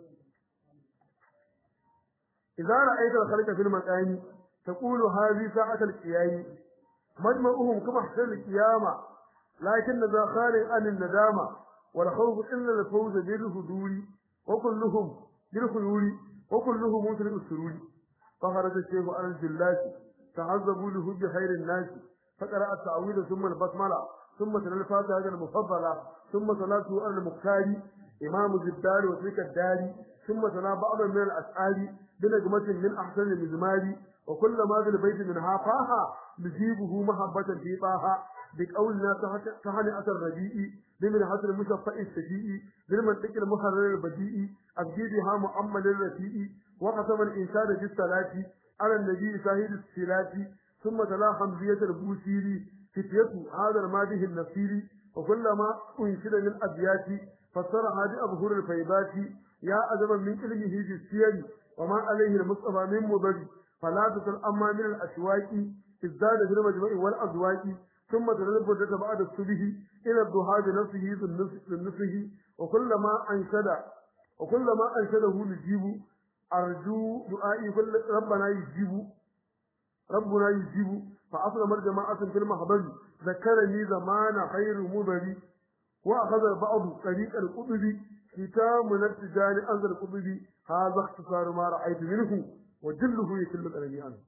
إذا رأيت الخلق في المكان تقول هذه ساعة القيام مجمعهم كما حسن القيامة لكن ذا خارج عن الندامة والخوف إلا الفوز بالهدول wa kulluhum bil khuyuri wa kulluhum mutul usururi fa kharaja shaykhu al jillati ta'azzabu lahu bi khairin nas فقرأ التعويذ ثم البسملة ثم تلا الفاتحة المفضلة ثم صلاته على المختار إمام الدار وتلك الدار ثم تلا بعضا من الأسئال بنجمة من أحسن المزمار وكل ما في البيت منها فاها نجيبه محبة في طاها بقولنا تهنئة الربيع بمن حسن المشفع السجيء بالمنطق المحرر البديء أبجيبها مؤمل الرفيع وقسم الإنسان في الصلاة على النبي ساهد الصلاة ثم تلا حمزية البوسيري فتية هذا الماده النصيري وكلما أنشد من أبيات فسر هذه أبهر الفيبات يا أدبا من علمه بالسير وما عليه المصطفى من مضر فلا تسل أما من الأشواك ازداد في المجمع والأزواج ثم تنبت بعد الصبح إلى الضحى بنفسه بالنصه وكلما أنشد وكلما أنشده نجيب أرجو دعائي كل ربنا يجيب ربنا يجيب فأصل الجماعة في المحضر ذكرني زمان خير مبري وأخذ البعض طريق القطب كتاب التجان أنزل القطب هذا اختصار ما رأيت منه وجله يكل الألمي عنه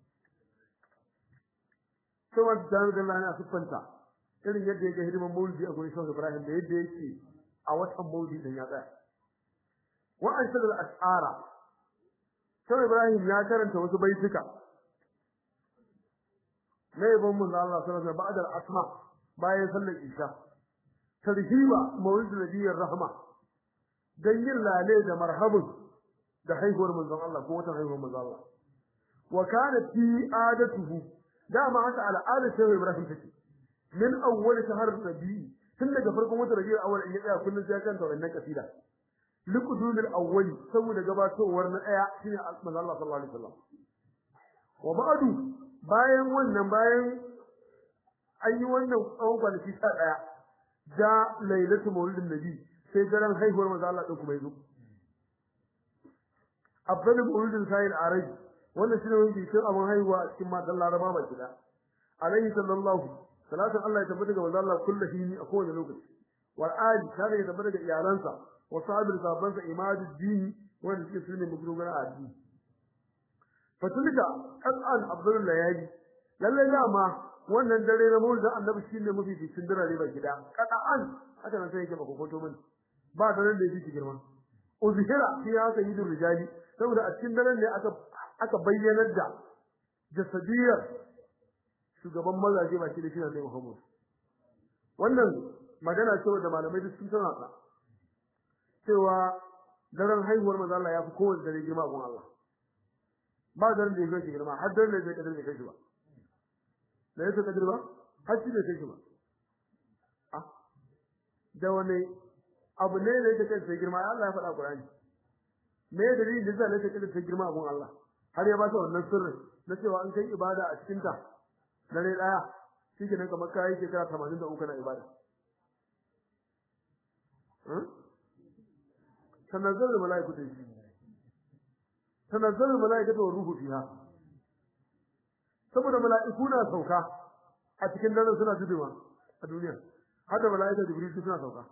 سوى التجان قال لنا أسفنتا irin yadda yake hidiman maulidi a gurin Shehu Ibrahim da yadda yake a watan maulidi din ya tsaya wa an shadal ash'ara Shehu Ibrahim ya karanta wasu baituka na yabon mun Allah sallallahu alaihi ba'da al-asma bayan sallar isha tarhiba mawlid nabiyir rahma dan yin lale da marhabun da haihuwar manzon Allah ko wata haihuwar manzon Allah wa kana fi adatuhu dama haka al'ada sai Ibrahim take min awwal shahr rabi tun daga farkon wata rabiul awwal in ya tsaya kullun sai kan wannan kasida liqudul awwal saboda gabatowar na daya shine manzon Allah sallallahu alaihi wasallam wa ba'du bayan wannan bayan an yi wannan tsawon kwanaki sha ɗaya ja lailatu maulidin nabi sai daren haihuwar manzo Allah din kuma yazo abdul maulidin sa'il araj wannan shine wani bikin abin haihuwa a cikin matan laraba ba kida alaihi sallallahu salatu Allah ya tabbata ga manzo Allah kullu hini a kowane lokaci wal ali tare ya tabbata ga iyalansa wa sahabul sahabbansa imadu dini wanda suke sunne musulmana a addini fatulka qat'an abdul layali lalle dama wannan dare na mulkin annabi shine mafi cikin dare ba gida qat'an haka nan sai yake ba kokoto mun ba daren da yake girma uzhira fi haka yidur rijali saboda a cikin daren ne aka aka bayyanar da jasadiyar shugaban mazaje ba shi da shi ne Muhammad wannan magana ce da malamai duk sun tana ta cewa daren haihuwar manzo Allah ya fi kowace dare girma gun Allah ba daren da ya kai girma har daren da ya kadar da kai shi ba da yake kadar ba har shi da kai shi ba ah da wani abu ne da yake kai girma Allah ya faɗa Qur'ani me dalilin da zai kai kadar girma gun Allah har ya ba ta wannan sirri na cewa an kai ibada a cikin ta dare daya shike nan kamar kai shekara 83 na ibada tanazzalul malaikatu tanazzalul malaikatu wa ruhu fiha saboda malaiku na sauka a cikin daren suna zubewa a duniya har da malaika jibril suna sauka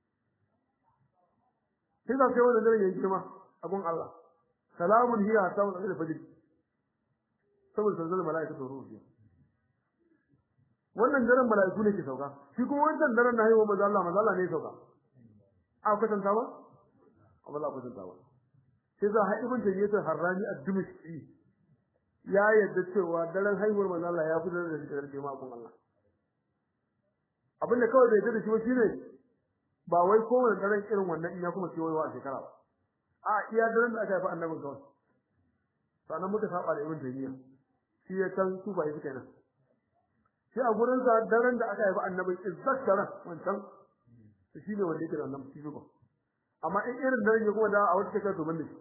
sai da sai wannan daren yayin girma abun Allah salamun hiya ta wal fajr saboda tanazzalul malaikatu wa ruhu fiha wannan daren malaiku ne ke sauka shi kuma wannan daren na haihuwa manzo Allah manzo Allah ne sauka a kwatanta ba amma za ku kwatanta ba sai za ha ibn tayyib harrani ad-dimashqi ya yadda cewa daren haihuwar manzo Allah ya fitar da shi daga jama'a kun Allah abinda kawai da yadda shi shine ba wai kowane daren irin wannan in ya kuma kewayewa a shekara ba a iya daren da aka haifa annabin kawai sannan muka saba da ibn tayyib shi ya san su ba yi kenan shi a gurin sa daren da aka haifa annabin izzakara wancan shi ne wanda yake da wannan fifi ba amma in irin daren ya kuma da a wata shekara to banda shi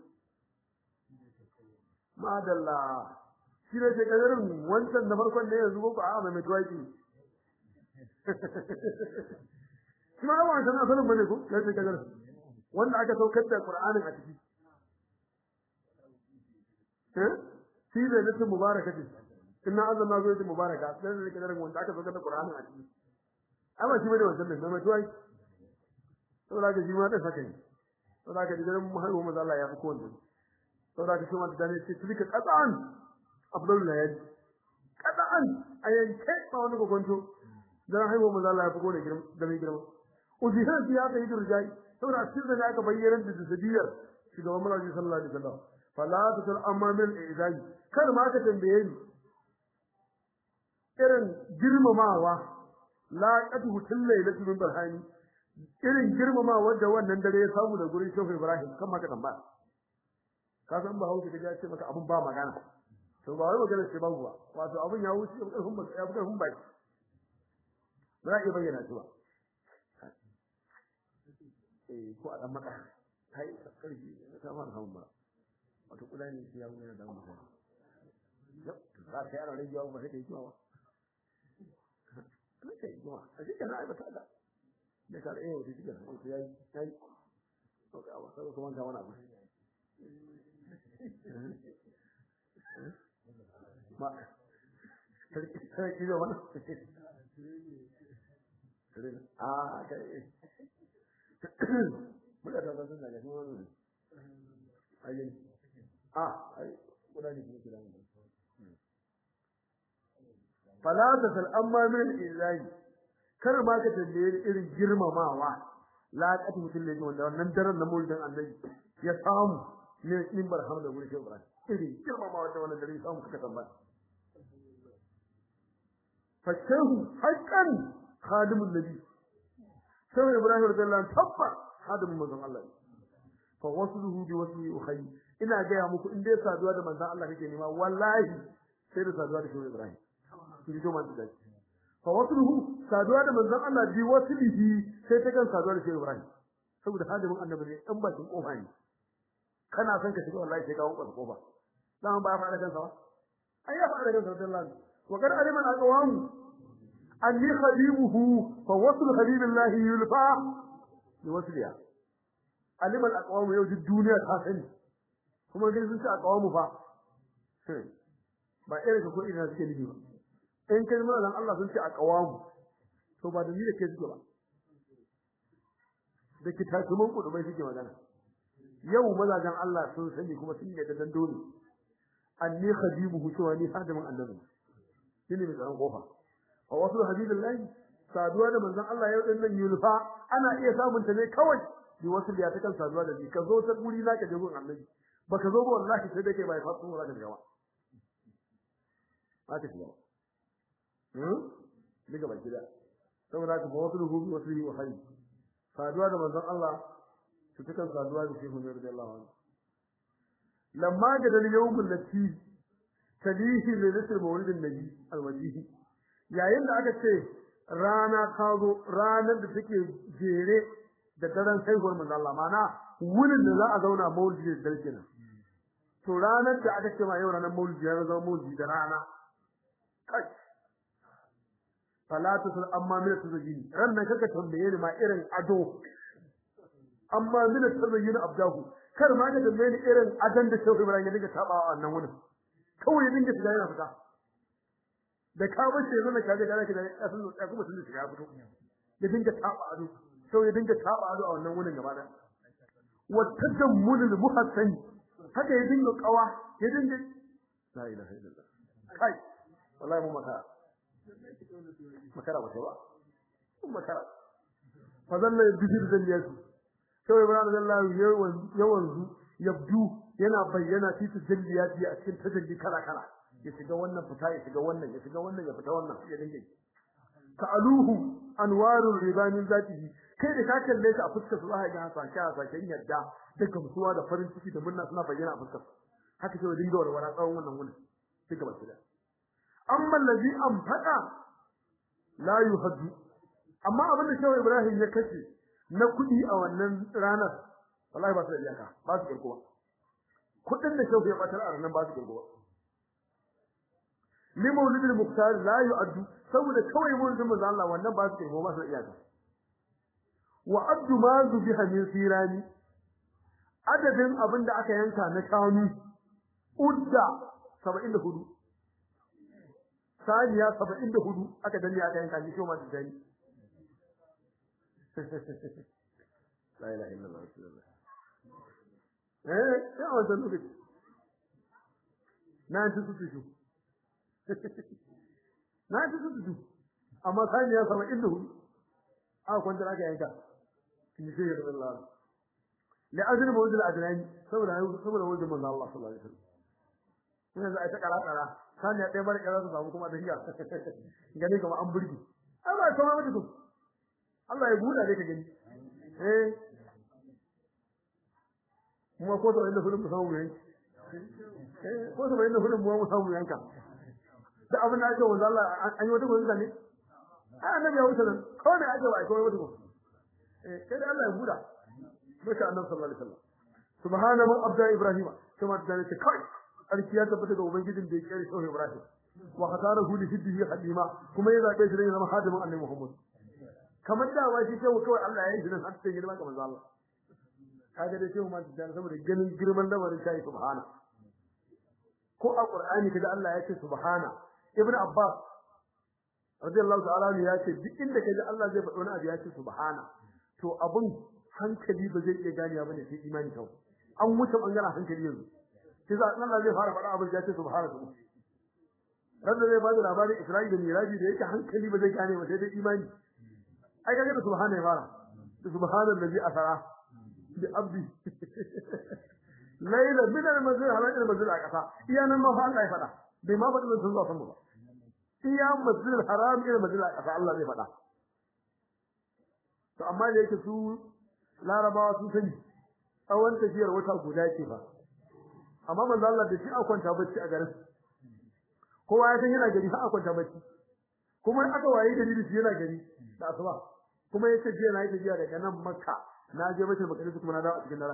madalla shi ne ke kadarin wancan na farkon ne yanzu ko a mai mai tuwaki shi ma yawan san asalin bane ko ya ce kadarin wanda aka saukar da qur'anin a ciki eh shi ne nasu mubaraka ce inna azama zo ce mubaraka sai ne kadarin wanda aka saukar da qur'anin a ciki amma shi bane wancan ne mai tuwaki saboda ga shi ma da saka ne saboda ka digaran haihuwar manzo Allah ya fi kowanne saboda ka kuma da ne ce tilka qatan abdul layali qatan ayanke ba wani gogonto dan haihuwar manzo Allah ya fi kowanne girma da mai girma uzihan ya kai durjai saboda a cikin da aka bayyana da sadiyar shugaban Muhammad sallallahu alaihi wasallam fala tasul amma min izai kar ma ka tambaye ni irin girmamawa la qatu tillailatu min barhani irin girmamawa da wannan dare ya samu da gurin Shehu Ibrahim kan maka tambaya ka san ba hausa kaje ce maka abun ba magana to ba wai magana ce babu ba wato abun ya wuce karfin ba ya karfin ba ba ya bayyana shi ba eh ko a dan maka kai karfi ta fara hawan ba wato kula ne ya wuce da mu yau za ka yaro rage yawa ba sai kai kiwa ba kai kiwa a cikin ai ba ta da da ka eh wata cikin ai yayi yayi to ga wa sai kuma ga wani abu ma sarki sarki da wani a kai muka ta san da kuma wani ai a ai kuna ne kuma kira mu fala tasal amma min ilahi kar ma ka tambaye irin girmamawa la qatu mutum ne wanda wannan daren na mulkin annabi ya samu ne min barham da gurin shehu ibrahim irin girmamawa da wannan dare ya samu kaka tambaya fa shehu haqqan khadimul nabi shehu ibrahim radiyallahu anhu tabba khadimun manzon Allah fa wasluhu bi wasli ukhay ina ga ya muku in dai saduwa da manzon Allah kake nema wallahi sai da saduwa da shehu ibrahim ki jo man da fa wasluhu saduwa da manzon Allah bi waslihi sai ta kan saduwa da shehu ibrahim saboda hadimin annabi ne dan bakin kofa ne kana son ka shiga wallahi sai ka wuka kofa dan ba fara kansa ba ai ya fara kansa wallahi wa kar aliman aqwam anni khadimuhu fa wasl habibillahi yulfa bi wasliya aliman aqwam yau duk duniya ta sani kuma dai sun ce aqwamu fa ba irin ka ko ina suke nufi ba in kai mana dan Allah sun ce aqwamu to ba da ni da ke suke ba da kitatuman kudubai suke magana yau mazajen Allah sun sani kuma sun yi da dole anni khadimuhu cewa ni hadimin annabi shine mai tsaron kofa wa wasu habibillahi saduwa da manzon Allah yau din nan yulfa ana iya samun ta ne kawai bi wasu da ta kan saduwa da ni ka zo ta guri zaka je gun annabi baka zo ba wallahi sai dai kai bai fasu ba zaka gawa haka ce ba hmm diga baki da saboda ka wasu ruhu bi wasu wa hayy saduwa da manzon Allah su tukan saduwa da shehu ne radiyallahu anhu lamma da dal yawmul lati talihi li nasr mawlidin nabi alwajihi yayin da aka ce rana ta zo ranar da take jere da daren haihuwar manzon Allah mana wurin da za a zauna maulidi da dare kenan to ranar da aka ce ma yau ranar maulidi ya zama maulidi da rana kai fala tusul amma min tuzajini ran nan kaka tambaye ni ma irin ado amma min tuzajini abdahu kar ma ka tambaye ni irin adan da Shehu Ibrahim ya dinga taba a wannan wurin kawai ya dinga shiga yana fita da ka bace yanzu da kaje gare ka da asin da kuma sun shiga fito ya dinga taba ado sau ya dinga taba ado a wannan wurin gaba da wa tadammul muhassan haka ya dinga kawa ya dinga la ilaha illallah kai wallahi mu makara makara ba ba mun makara fa zalla bishir zalliyatu sai Ibrahim sallallahu yawan yawan yabdu yana bayyana fi tajalliyati a cikin tajalli kala kala ya shiga wannan fita ya shiga wannan ya shiga wannan ya fita wannan ya dinga ka aluhu anwarul ribanin zatihi kai da ka kalle shi a fuskar su za ga hasashe hasashen yadda da gamsuwa da farin ciki da murna suna bayyana a fuskar haka sai dinga warwara tsawon wannan wurin sai ka bashi da amma allazi anfaqa la yuhaddu amma abin da Shehu Ibrahim ya kace na kudi a wannan ranar wallahi ba su da iyaka ba su kirkuwa kudin da Shehu ya batar a ranar ba su kirkuwa li maulidil muqtar la yu'addu saboda kawai maulidin manzo Allah wannan ba su kirkuwa ba su da iyaka wa addu ma zubiha min sirani adadin abin da aka yanka na shanu udda 74 saniya 74 aka danne aka yanka shi kuma da dani la ilaha illallah rasulullah eh sai a wannan lokaci na ci su su na ci su su amma sai ya sama inda hu a kwanta aka yanka in sai ya Allah la azri mawjud al-adnani saboda saboda wajin manzo Allah sallallahu alaihi wasallam sai za a ta kara kara sai ya dai bar kara su samu kuma da hiya gani kuma an burgi Allah ya sama mutum Allah ya buɗa dai ka gani eh mu ko to inda fulun samu yanki eh ko to inda fulun mu samu yanka da abin da ake wanda Allah an yi wata gobe ne ai annabi ya wuce nan ko ne ake wai ko wata gobe eh kai da Allah ya buɗa maka annabi sallallahu alaihi wasallam subhana man abda ibrahim kuma da ne kai alki ya tabbata ga ubangijin da ya kare shi ibrahim wa khatarahu li hiddihi hadima kuma ya zabe shi da zama hadimin annabi muhammad kamar da wa shi shehu kawai Allah ya yi shi har sai girma kamar Allah kaga da shehu ma da saboda ganin girman lamarin shi subhana ko a qur'ani kaga Allah ya ce subhana ibnu abbas radiyallahu ta'ala ne ya ce duk inda kaga Allah zai faɗo wani abu ya ce subhana to abun hankali ba zai iya ganewa bane sai imani kawai an wuce bangaren hankali yanzu sai za Allah zai fara faɗa abin ya ce subhana Rabbi zai bada labarin Isra'i da Miraji da yake hankali ba zai gane ba sai dai imani ai kaga da subhana ya fara da subhana allazi asara bi abdi layla min al-masjid halal al-masjid aqsa iya nan ma fa Allah ya fada bai ma faɗi sun zuwa sama ba iya masjid al-haram ila masjid aqsa Allah zai fada to amma da yake su larabawa sun sani tsawon tafiyar wata guda ce fa amma manzo Allah da shi a kwanta bacci a garin kowa ya san yana gari har a kwanta bacci kuma aka waye da shi yana gari da asuba kuma yace jiya na yi tafiya daga nan makka na je baitul maqdis kuma na dawo a cikin daren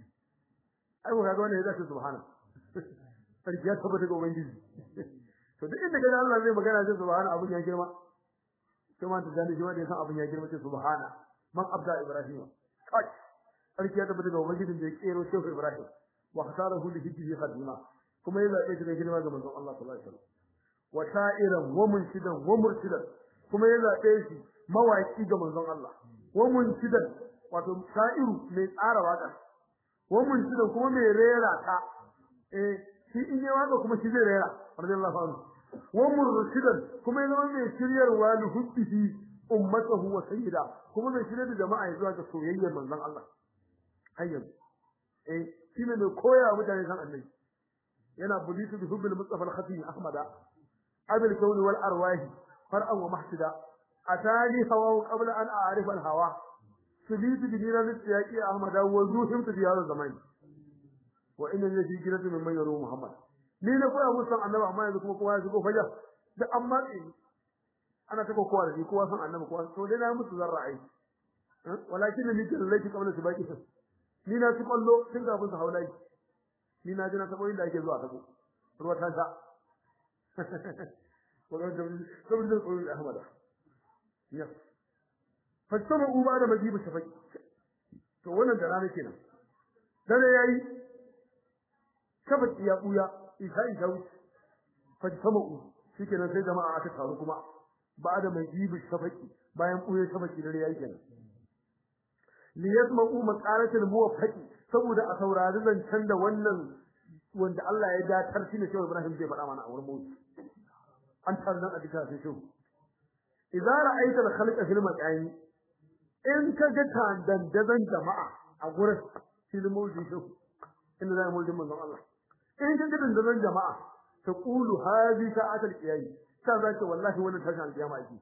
ai ko kaga wannan ya zace subhana sarki ya tabbata ga ubangiji to duk inda kaga Allah zai magana sai subhana abun ya girma sai ma tazani shi wanda ya san abun ya girma sai subhana man abda ibrahim kai sarki ya tabbata ga ubangijin da ya kero shehu ibrahim wa khasarahu li hijri khadima kuma ya zabe shi da girma ga manzon Allah sallallahu alaihi wasallam wa sha'iran wa munshidan wa mursidan kuma ya zabe shi mawaki ga manzon Allah wa munshidan wato sha'iru mai tsara waka wa munshidan kuma mai rera ta eh shi in yi waka kuma shi zai rera radiyallahu anhu wa mursidan kuma ya zama mai shiryarwa li hubbihi ummatahu wa sayyida kuma mai shirye da jama'a zuwa ga soyayyar manzon Allah hayyan eh shi ne mai koya mutane san annabi yana bulitu bi hubbil mustafa al-khatim ahmada abil kawni wal arwahi far'an wa mahsida atani hawa qabla an a'rif al-hawa subitu bi dinan siyaqi ahmada wa zuhim fi hadha zaman wa inna fi jirati min mayru muhammad ni na koya musu san annabi amma yanzu kuma kowa ya shigo fajar da amma ana ta kowa da ni kowa san annabi kowa to dai na musu zarra ai walakin ni kallaki qabla sibaqi ni na ci kallo tun kafin su haulai ni na ji na tabo inda ake zuwa tabo ruwa ta ta wannan da sabon da koyi ahmada ya fattama uba da majibu shafaki to wannan da rana kenan dare yayi shafaki ya buya isa isa wuce fattama u shikenan sai jama'a aka taru kuma ba da majibu shafaki bayan buye shafaki dare yayi kenan liyasma'u maqalatul muwaffaqi saboda a saurari zancen da wannan wanda Allah ya datar shi ne Shehu Ibrahim zai faɗa mana a wurin mawuci an tarzan a duka sai Shehu idza ra'aita al-khalqa fil maqami in ka ga dandazan jama'a a gurin fil mawuci Shehu inda zai mawuci manzon Allah in ka ga dandazan jama'a ta qulu hadhi sa'atul qiyam ta zace wallahi wannan tashin al-qiyama ake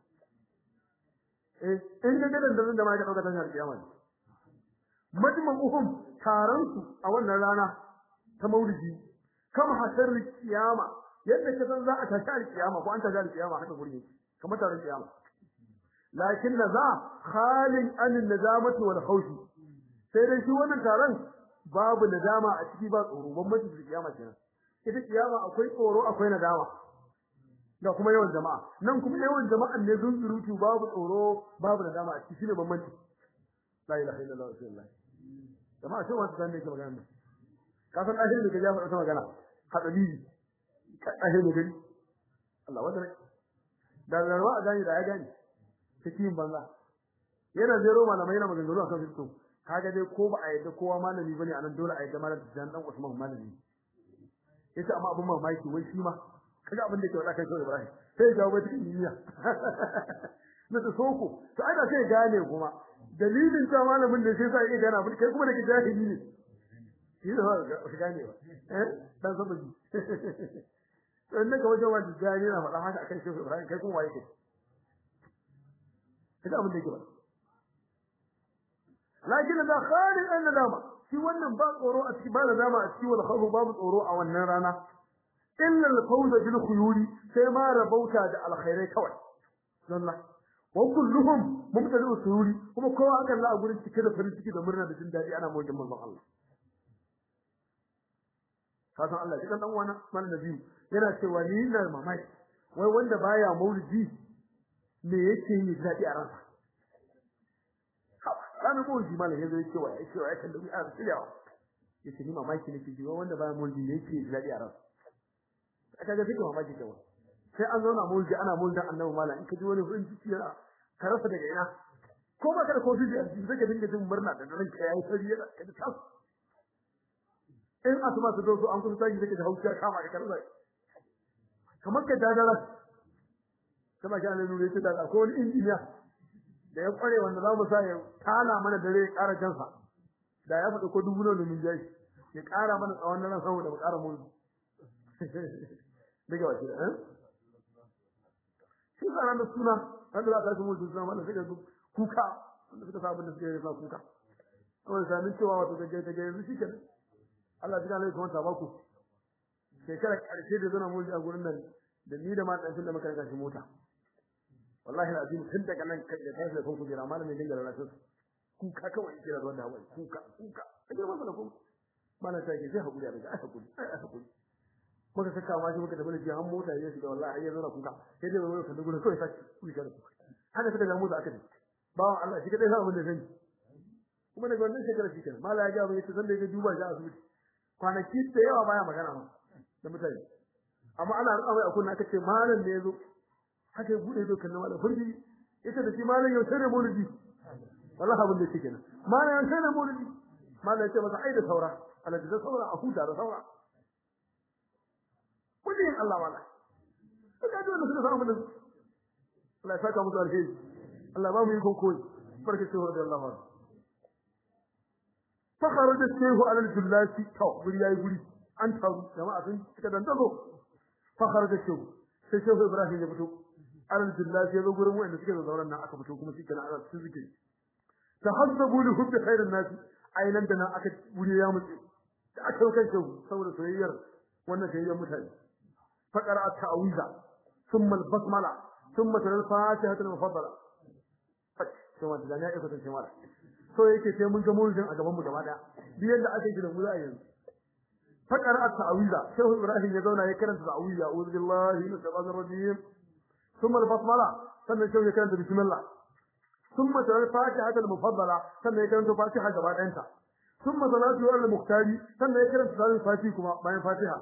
eh in ka ga dandazan jama'a ka dauka tashin al-qiyama ne majma'uhum taron su a wannan rana ta maulidi kama hasar kiyama yadda ka san za a tashi alkiyama ko an tashi alkiyama haka gurin kamar taron kiyama lakin za khalin an nadamati wal khawfi sai dai shi wannan taron babu nadama a ciki ba tsoro bambanci da kiyama kenan ita kiyama akwai tsoro akwai nadama da kuma yawan jama'a nan kuma yawan jama'an ne zunzurutu babu tsoro babu nadama a ciki shine bambanci la ilaha illallah rasulullah jama'a sai wata zanne ke magana ka san ahiri da kaje faɗa magana hadali ka ahiri gari Allah wanda da zarwa a gani da ya gani cikin banza yana zero malamai na maganganu akan fito kaga dai ko ba a yadda kowa malami bane anan dole a yadda malam Tijjani dan Usman malami yace amma abin mamaki wai shi ma kaga abin da ke wada kai Shehu Ibrahim sai ya jawo bai cikin duniya na ta soko to ai da sai gane kuma dalilin ta malamin da sai sai gane abin kai kuma da ke jahili ne shi da ba gane ba eh dan sabaji to inda ka wajen wani jahili na faɗa haka akan Shehu Ibrahim kai kuma waye kai kaga abin da yake ba lakin da khalid an nadama shi wannan ba tsoro a cikin ba nadama a cikin wal khawf babu tsoro a wannan rana illa al fawz bil khuyuri sai ma rabauta da alkhairai kawai sallah wa kulluhum mubtadi'u sururi kuma kowa akan la a gurin cike da farin ciki da murna da jin dadi ana mojin manzon Allah kasan Allah kidan dan uwana mal nabi yana cewa ni ina mamaki wai wanda baya maulidi me yake yi dadi a ransa ranar maulidi malam yanzu ya ce wa ya ce wa ya kalli a tsiyawa ya ce ni mamaki nake ji wanda baya maulidi ne yake daɗi a ransa aka ga suke mamaki kawai sai an zauna maulidi ana maulidin annabi malam in ka ji wani farin ciki yana ka rasa daga ina ko ba ka da kofi da jiki sai ka dinga jin murna da ranka yayi sari yana ka ji tas in asma su zo su an kusa tashi sai ka hauka kama ka karza kamar ka dadara kama ka ne nure ta da ko wani injiniya da ya kware wanda za mu sa ya tala mana dare ya ƙara kansa da ya faɗi ko dubu nan da mun jai ya ƙara mana tsawon nan saboda mu ƙara mun daga wace da shi sa ran da suna wanda za ka yi mun suna mana sai ka kuka wanda suka sa abin da suka yi sa kuka kawai sami cewa wato da gaita yanzu shi kenan Allah ya kalla kuma tabaku shekara ƙarshe da zana mulki a gurin nan da ni da ma ɗan da muka rika shi mota wallahi alazim tun daga nan kai da kai da kun kujera malamin dinga lalace kuka kawai kira ruwan da wai kuka kuka kaje masa da kuma mana ta ke sai hakuri a daga hakuri ai hakuri muka saka ma shi muka tabbata ji han mota ya shiga wallahi ai yanzu na kuka sai dai wani kan gurin kawai sai kuka da haka suka ga mota aka ce bawan Allah shi kadai sa abin da zan kuma daga wannan shekara shi kenan mala ya ga mai san da ya duba shi a asibiti kwanaki da yawa baya magana ma da mutane amma ana rika mai akunna aka ce malam ne yazo haka ya bude ido kallon wala furji ita da shi malam yau sai maulidi wallahi abin da yake kenan malam yau sai maulidi malam ce masa ai da saura ala da saura a huta da saura kujin Allah wala kaga dole su samu da Allah ya saka musu alheri Allah ba mu yi kokoyi barka sai da Allah wala fa kharaja sayhu ala al-jullati to guri yayi guri an taru jama'a sun cika dandazo fa kharaja sayhu sai shehu Ibrahim ya fito alhamdulillah sai zo gurin wanda suke zauren nan aka fito kuma shi kana ana cikin zikiri tahazzabu li hubbi khairin nas ainan da nan aka wuri ya mutse da aka kai shi saboda soyayyar wannan soyayyar mutane faqara at-ta'wiza thumma al-basmala thumma al-fatiha al-mufaddala kuma da ya iko tace mara so yake sai mun ga mulkin a gaban mu gaba daya duk yadda aka yi da mu za a yanzu faqara at-ta'wiza shehu ibrahim ya zauna ya karanta ta'wiza a'udhu billahi minash shaitanir rajim ثم البسملة ثم يشوف كلمة بسم الله ثم ترى الفاتحة المفضلة ثم يكرم فاتحة جبات أنت ثم صلاة على المختار ثم يكرم صلاة الفاتحة كما بين فاتحة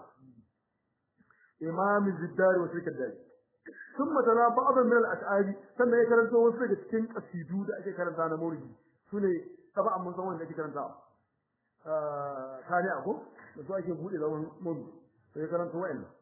إمام الزدار وشرك الدار ثم ترى بعض من الأشعار ثم يكرم وصلك تكين قصيدو da ake karanta na maulidi sune taba mun san wanda ake karanta eh kare ako da su ake bude zaman maulidi sai karanta wa'annan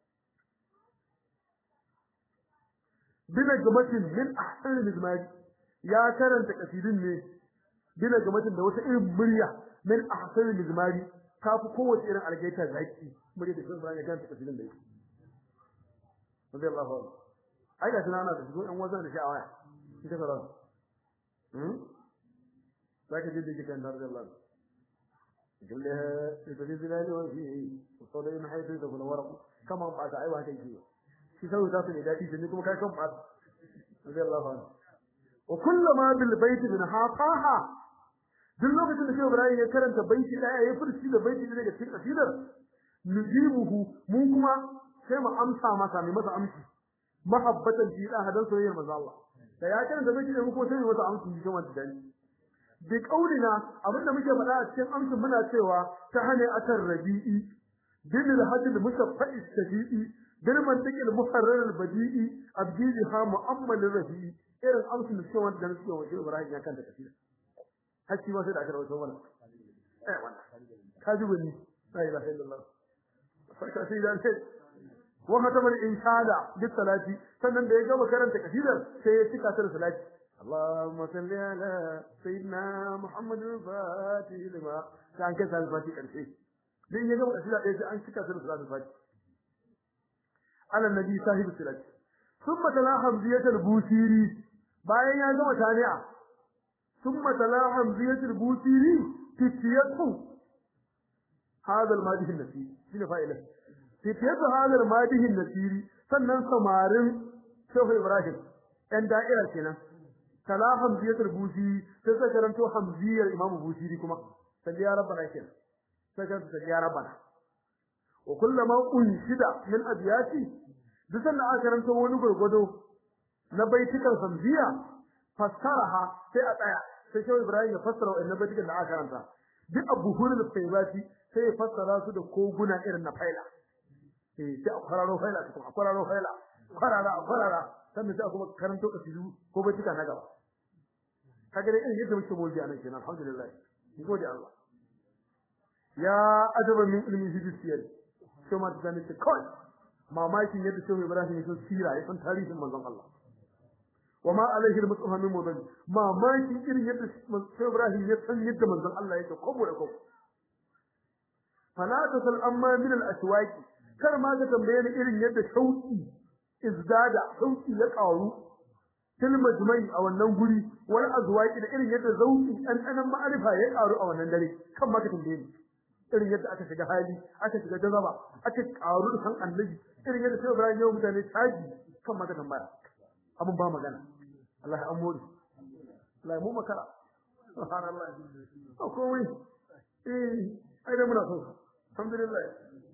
bila gamatin min ahsan al-izmari ya karanta kasidin ne bila gamatin da wata irin murya min ahsan al-izmari kafi kowace irin algaita zaki murya da sun bayan ya karanta kasidin da yake radiyallahu anhu ai da tunana da su ɗan wazan da shi a waya ita fara hmm zaka ji dake kan radiyallahu anhu كلها في الزلال وفي الصدر من حيث يدخل ورق كما بعد أيوة هكذا shi sai za su ne dadi shi kuma kai kan fa radiyallahu anhu wa kullama bil bait min haqaha duk lokacin da Shehu Ibrahim ya karanta baiti daya ya furci da baiti daga cikin kasidar nujibuhu mu kuma sai mu amsa masa mai masa amsi mahabbatan fi da hadan soyayyar manzo Allah da ya karanta baiti da mu kuma sai mu masa amsi shi wanda dani bi kaulina abinda muke faɗa a cikin amsin muna cewa ta hane atar rabi'i bil hadil musaffa'i sabi'i bil mantiqil muharrar al badi'i abdiha mu'ammal rafi'i irin amsin da cewa da suke wa Ibrahim ya kanta kafira hakki ba sai da aka rawaito mana eh wannan ka ji gani la ilaha illallah farka sai da sai wa kataba al-insada bi salati sannan da ya gama karanta kasidar sai ya cika ta da salati اللهم صل على سيدنا محمد الفاتح لما كان كسر الفاتح كرسي din ya gama kasida ɗaya sai an cika ta da salatul fati ala nabi sahib salat thumma tala hamziyat al-busiri bayan ya gama tani'a thumma tala hamziyat al-busiri titiyatu hadha al-madih an-nasiri shine fa'ila titiyatu hadha al-madih an-nasiri sannan samarin shehu ibrahim ɗan da'ira kenan tala hamziyat al-busiri sai sai karanto hamziyar imam busiri kuma sai ya rabbana kenan sai kan ta ya rabbana wa kullama unshida min abyati duk sanda aka karanta wani gurgudo na baitukan samziya fassaraha sai a tsaya sai shehu ibrahim ya fassara wannan baitukan da aka karanta duk abu hulul faibati sai ya fassara su da koguna irin na faila eh sai a kwararo faila kuma a kwararo faila kwarara a kwarara sannan sai a kuma karanto kasidu ko baituka na gaba kaga dai irin yadda muke mulki anan kenan alhamdulillah ni gode Allah ya ajaba min ilmi hijisiyar sai ma da nake kai mamakin yadda sai Ibrahim ya san sira ya san tarihin manzon Allah wama alaihi al-mutahha min mudan mamakin irin yadda sai Ibrahim ya san yadda manzon Allah yake kobo da kobo fala tasal amma min al-aswaqi kar ma ga tambaye ni irin yadda shauki izdada shauki ya karu til majmai a wannan guri wal azwaqi da irin yadda zauki dan dan ma'arifa ya karu a wannan dare kan ma ka tambaye ni irin yadda aka shiga hali aka shiga jazaba aka karu da san annabi irin yadda sai Ibrahim ya mutane taji kan maka tambaya abun ba magana Allah ya amuri Allah mu makara subhanallah ko komai eh ai da muna so alhamdulillah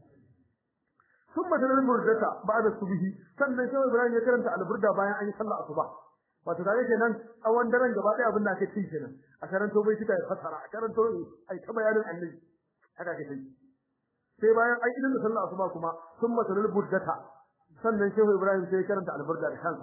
ثم تلل المردة بعد الصبح sannan sai Ibrahim ya karanta alburda bayan an yi sallah asuba wato kage kenan awan daren gaba ɗaya abin da ake ci kenan a karanto bai kika ya fasara a karanto ai ta bayanin annabi haka ke sai sai bayan ai idan da sallah asuba kuma thumma talal burdata sannan shehu ibrahim sai karanta alburda da kansa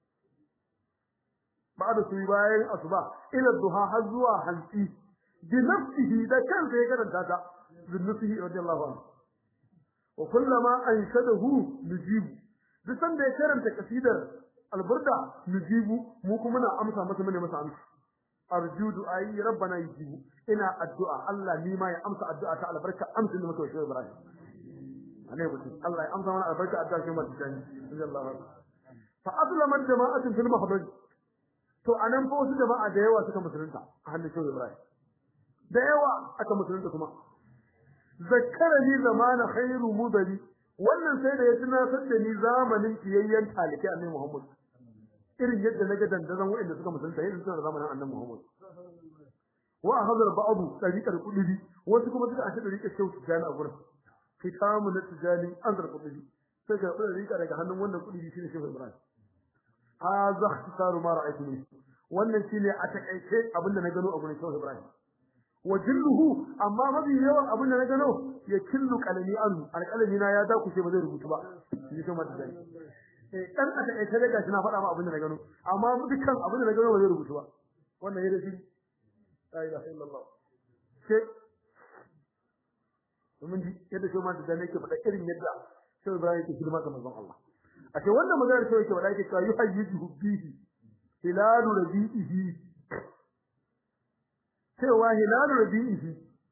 ba'da su bayan asuba ila duha har zuwa hanci bi nafsihi da kansa ya karanta ta bi nafsihi radiyallahu anhu wa kullama anshadahu nujibu duk sanda ya karanta kasidar alburda nujibu mu kuma na amsa masa mune masa amsa arjudu ayi rabbana yujibu ina addu'a Allah ni ma ya amsa addu'a ta albarka amsa da muke shi Ibrahim ane mutum Allah ya amsa mana albarka addu'a shi mutum tani sallallahu alaihi fa aslama jama'atu fil mahdaj to anan fa wasu jama'a da yawa suka musulunta a hannun shi Ibrahim da yawa aka musulunta kuma zakkarani zamana khairu mudali wannan sai da ya tunatar da ni zamanin kiyayyen talike annabi Muhammad irin yadda naga dandazon wanda suka musulunta yin suna zamanin annabi Muhammad wa hadar ba'du tariqal qudubi wasu kuma suka ashe tariqal shehu tijani a gurin kitamu na tijani an zar qudubi sai ga tariqa daga hannun wannan qudubi shine shehu Ibrahim hadha ikhtisaru ma ra'aytu min wannan shine a takaice abinda na gano a gurin shehu Ibrahim wa jilluhu amma mabi yawan abinda na gano ya killu kalami anhu alkalami na ya dakushe ba zai rubutu ba shi kuma tijani eh dan a takaice daga shi na faɗa ma abinda na gano amma dukkan abinda na gano ba zai rubutu ba wannan yayin shi la ilaha illallah sai mun ji yadda shi ma da nake faɗa irin yadda sai Ibrahim yake hidima ga manzon Allah a ce wannan magana sai yake faɗa yake cewa yuhayyidu bihi hilalu rabi'ihi cewa hilalu rabi'ihi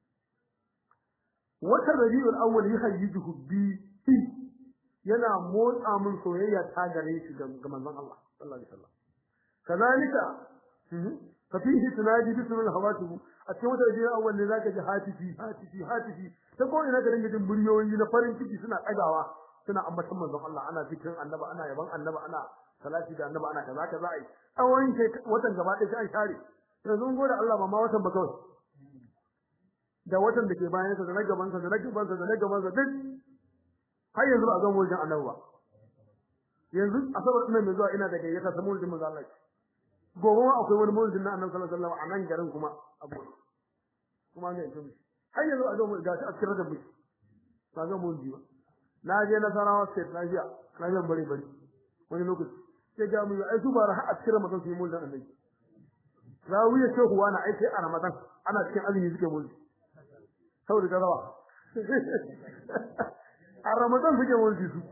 wata rabi'ul awwal yuhayyidu bihi yana motsa min soyayya ta gare shi ga manzon Allah sallallahu alaihi wasallam kazalika ففيه تنادي باسم الهواتف a cikin wata jira awwal ne zaka ji hatifi hatifi hatifi ta ko ina garin gidin muryoyi na farin ciki suna ɗagawa suna ambaton manzon Allah ana zikirin annaba ana yaban annaba ana salati da annaba ana kaza kaza ai tsawon watan gaba ɗaya sai an share yanzu mun gode Allah ba ma watan ba kawai da watan da ke bayan sa da na gaban sa da na gaban sa da na gaban sa duk har yanzu ba a gama wajen annabi ba yanzu asabar ina mai zuwa ina da gayyata samu wajen manzon Allah gobe ma akwai wani maulidin na annabi sallallahu alaihi wasallam a nan garin kuma abu kuma ga yanzu har yanzu a ga mu ga a cikin da mu ba ga maulidi ba na je na sarawa state na jiya na je bari bari wani lokaci sai ga mu ai su ba har a cikin ramadan su yi maulidin annabi zawiya shehu wani ai sai a ramadan ana cikin azumi suke mulki saboda gazawa a ramadan suke mulki su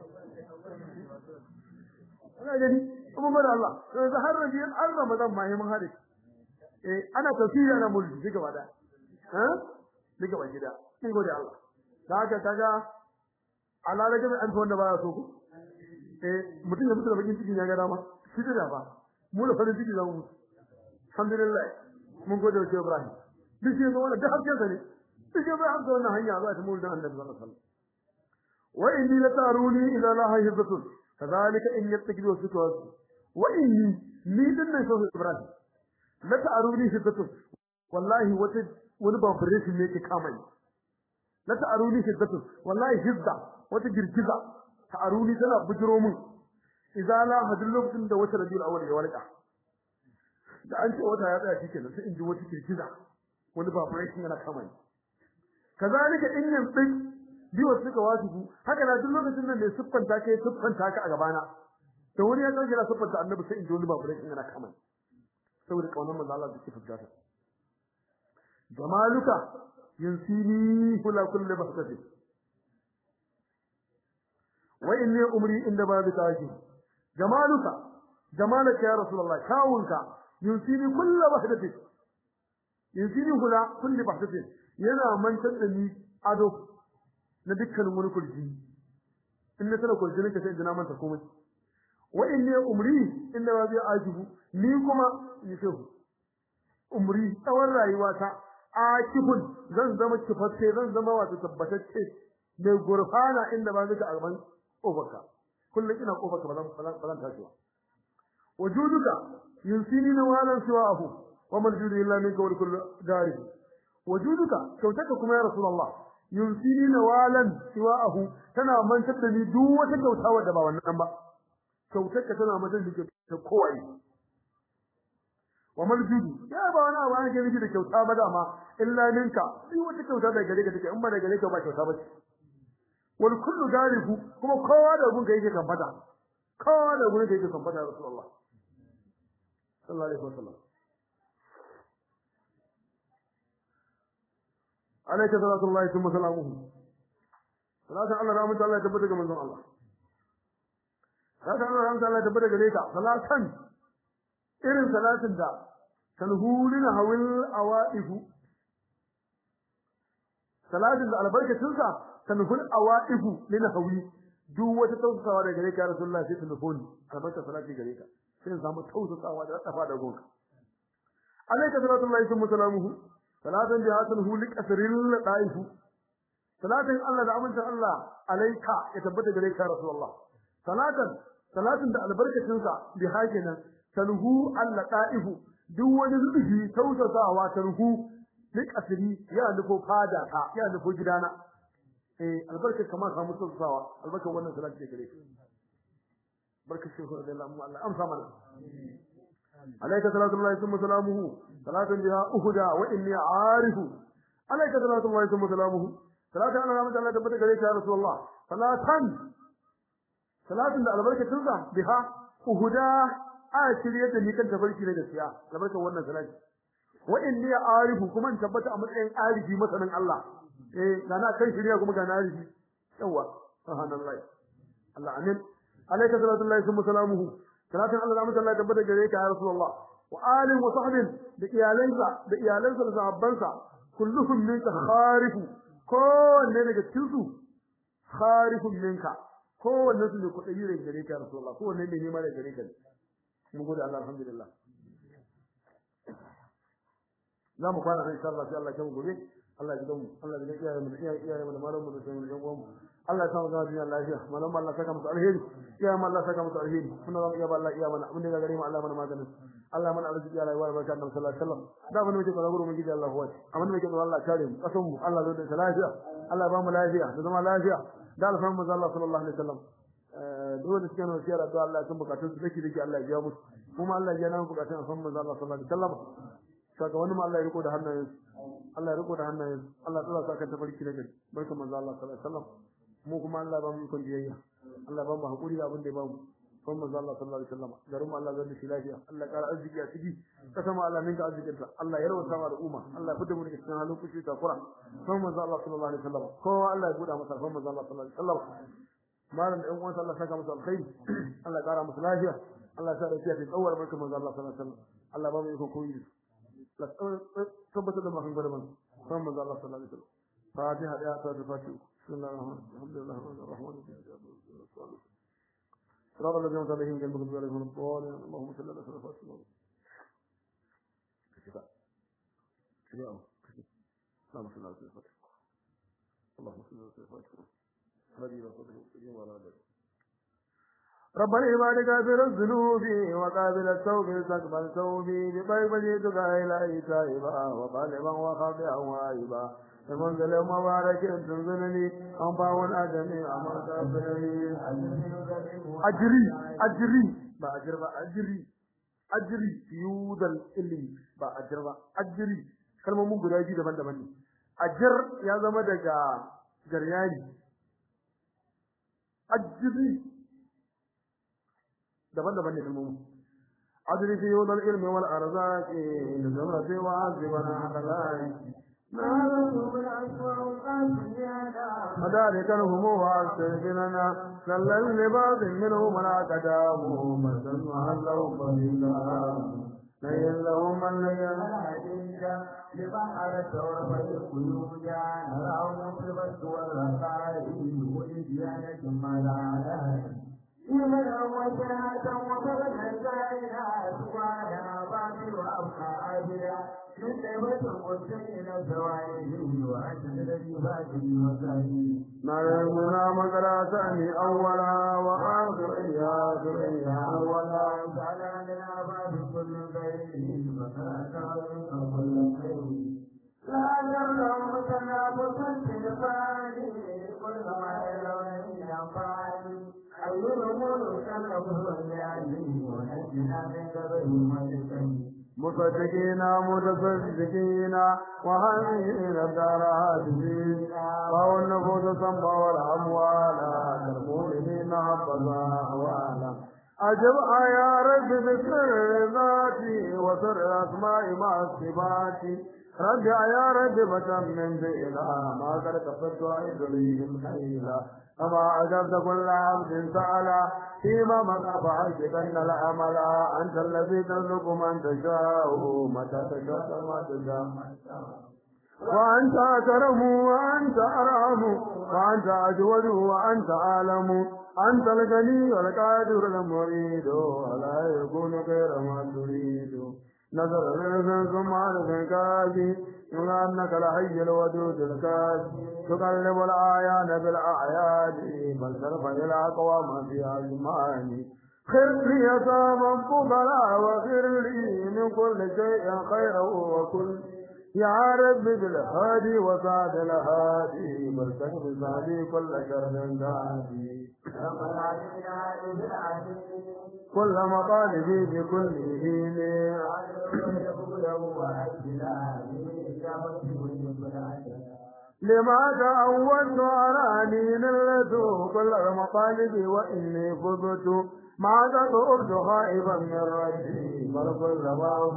ana gani kuma mara Allah yanzu har rabiyan har ramadan ma mun hade eh ana tafsiri ana mulki duka bada ha duka ba gida kin gode Allah kaga kaga ala rage mai an wanda baya so ku eh mutum ya mutu da bakin ciki ya ga dama shi da ba mu da farin ciki zamu mutu alhamdulillah mun gode wa Ibrahim duk shi ga wannan da hakkin sa ne duk shi bai hamsa wannan hanya za ta mu da Annabi sallallahu alaihi wasallam wa inni la taruni ila la haybatun kadhalika in yattakidu sukwas wa inni ni din nan sai Ibrahim la ta'aruni hiddatun wallahi wata wani vibration ne ke kama ni la ta'aruni hiddatun wallahi hidda wata girgiza ta'aruni tana bujiro min idza la hadul lokacin da wata rabiul awwal ya walqa da an ce wata ya tsaya shikenan sai in ji wata girgiza wani vibration yana kama ni kazalika in yanzu biyo suka wasu haka na duk lokacin nan ne siffanta kai siffanta ka a gabana da wani ya kankira siffanta annabi sai in ji wani vibration yana kama ni saboda kaunar manzo Allah da ke fuskata jamaluka yansini kula kulli bahsati wa inni umri inda babu tashi jamaluka jamalaka ya rasulullah kawunka yansini kulli bahsati yansini kula kulli bahsati yana mantar da ni ado na dukkanin wani kurji in na tana kurji nake sai ina manta komai wa inni umri inda babu ajibu ni kuma yi shehu umri tsawon rayuwata a kifin zan zama kifatte zan zama wato tabbatacce mai gurfana inda ba zaka a gaban kofarka kullum ina kofarka ba zan ba zan tashi ba wujuduka yunsini na walan siwahu wa man judu illa minka wa kullu dari wujuduka kyautaka kuma ya rasulullah yunsini na walan siwahu tana mantar da ni duk wata kyauta wadda ba wannan ba kyautarka tana mantar da ta kowai wa maljudu ya ba wani abu an ke miki da kyauta ba dama illa minka sai wata kyauta daga gare ka take in ba daga gare ka ba kyauta ba ce wal kullu dariku kuma kowa da gun ka yake kan fada kowa da gun ka yake kan fada rasulullah sallallahu alaihi wasallam alayka sallallahu thumma salamuhu salatu Allah rahmatu Allah tabbata ga manzon Allah salatu Allah rahmatu Allah tabbata gare ka salatan irin salatin da talhurin hawil awaifu salatin da albarkacin sa talhul awaifu lin hawi duk wata tausasawa daga gare ka rasulullahi sai telefoni albarka salati gare ka sai samu tausasawa da tsafa da gonka alayka salatullahi wa salamuhu salatan da hasan hu liqasril daifu salatin Allah da amincin Allah alayka ya tabbata gare ka rasulullah salatan salatin da albarkacin sa bi hakinan talhu Allah da'ifu duk wani zubi tausasawa talhu duk asiri ya nufo fada ka ya nufo gidana eh albarka kamar samu tausasawa albarka wannan salati gare ka barka shi da Allah mu Allah amsa mana alayka salatu Allah thumma salamuhu salatan biha uhda wa inni aarifu alayka salatu Allah thumma salamuhu salatan Allah rahmatu Allah tabbata gare ka ya rasulullah salatan salatin da albarkatun sa biha uhda a shirye da ni kan tafarki na gaskiya albarkan wannan salati wa inni arifu kuma in tabbata a matsayin arifi masanin Allah eh ga na kan shirya kuma ga na arifi yawa subhanallahi Allah amin alayka salatu Allah thumma salamuhu salatin Allah rahmatu Allah tabbata gare ka ya rasulullah wa alihi wa sahbihi da iyalansa da iyalansa da sahabbansa kulluhum minka kharifu kowanne daga cikin su kharifun minka kowanne su ne kuɗi da gare ka rasulullah kowanne ne nema da gare ka mun gode Allah alhamdulillah za mu kwana insha Allah sai Allah ya mu gobe Allah ya gidanmu Allah ya iyaye mu iyaye iyaye mu da malamu da sauran yan uwanmu Allah ya samu zama duniya lafiya malamu Allah saka musu alheri iyaye mu Allah saka musu alheri kuma zamu iya ba Allah iya mana abin da gare mu Allah mana maganin Allah mana arziki Allah ya wara barka annabi sallallahu alaihi wasallam da mun muke tsara gurin gidi Allah huwa amma muke tsara Allah kare mu kasan mu Allah zai da lafiya Allah ya ba mu lafiya da zama lafiya da alfan mu Allah sallallahu alaihi wasallam dole suke nan siyar addu'a Allah sun bukatun su dake dake Allah ya biya musu kuma Allah ya nan bukatun alfan mu Allah sallallahu alaihi wasallam saka wani ma Allah ya riko da hannayen Allah ya riko da hannayen Allah tsara saka ta barki da gari barka manzo Allah sallallahu alaihi wasallam mu kuma Allah ba mu ikon biyayya Allah ba mu hakuri da abin da ya ba mu son manzo Allah sallallahu alaihi wasallam garin Allah zai shi lafiya Allah ya kara arziki a ciki kasa ma Allah ninka arzikin ta Allah ya rawata ma al'umma Allah ya fita mu daga cikin halin kushi ta kura son manzo Allah sallallahu alaihi wasallam kowa Allah ya buɗa masa son manzo Allah sallallahu alaihi wasallam malam da ɗan uwansa Allah saka masa alkhairi Allah ya kara masa lafiya Allah ya sa lafiya ta tsawar barka manzo Allah sallallahu alaihi wasallam Allah ba mu iko koyi la tabbata da makan gaba son manzo Allah sallallahu alaihi wasallam فاتحة يا سادة فاتحة بسم الله الرحمن الرحيم الحمد لله رب العالمين صراط الذين أنعمت عليهم غير المغضوب عليهم ولا الضالين اللهم صل على سيدنا فاطمة شفاء شفاء اللهم صل على سيدنا فاطمة اللهم صل على سيدنا فاطمة هذه إلى صدق المسلمين وعلى آله ربنا عبادك غافر الذنوب وقابل التوب تقبل توبي بطيب جئتك إلهي تائبا وقالبا وخاطئا وائبا المنزل مبارك تنزلني أنفع الأدمي أما تغفرني أجري أجري ba ajir ba ajiri ajiri yudal ilmi ba ajir ba ajiri kalmomin guda biyu daban-daban ne ajir ya zama daga garyani ajiri daban-daban ne kalmomin ajiri fi yudal ilmi wal arzaqi da zama sai wa azibana halai فذلك الهموم واستغفرنا كلا لبعض منهم لا تداموا مثل وهلوا قليلا لين لهم من لين لبحر الثور فالقيود نراه مصرفة والرقائب والديانة ما لا إيمانا وجهة وفردا زائنا سبحانا باطل وأبقى عابدا من نعمة المسلمين الزوائد وأنت الذي باطل وسائل نرمنا مدرسة أولا وآخر آخر أولا تعالى لنا باب كل خير وكان كل خير لا يرلو تنافس في الفاني كل ما يرون ينفعني أي الأمور تنفس يعني ونجنا من قبل ملكني مصدقين متصدقين وهمين الدار هادفين فهو النفوس صنبا والأموال كالمؤمنين حفظا أحوالا أجب يا رب بسر ذاتي وسر أسماء مع الصفات رجع يا رب بتمم بإله ما قد كفرت عيدهم حيلا أما أجبت كل عبد سألا فيما مقى فعشقن الأمل أنت الذي ترزق من تشاء متى تشاء ما تشاء وأنت أكرم وأنت أرحم وأنت أجود وأنت أعلم أنت الغني والقادر المريد ولا يكون غير ما تريد نظر الرزق ثم عرف كافي أنك الحي الودود الكافي تقلب الآيان بالأعياد بل ترفع الأقوام في أزمان خر لي ثابا فضلا وخر لي من كل شيء خيرا وكل يا رب بالهادي وسعد الهادي بل تكفي سعدي كل شر دادي ربنا علينا بالعزيز كل مطالبي بكل دين لما تعودت أراني نلت كل المطالب وإني فزت ما تطرد خائبا من ربي بل كل ما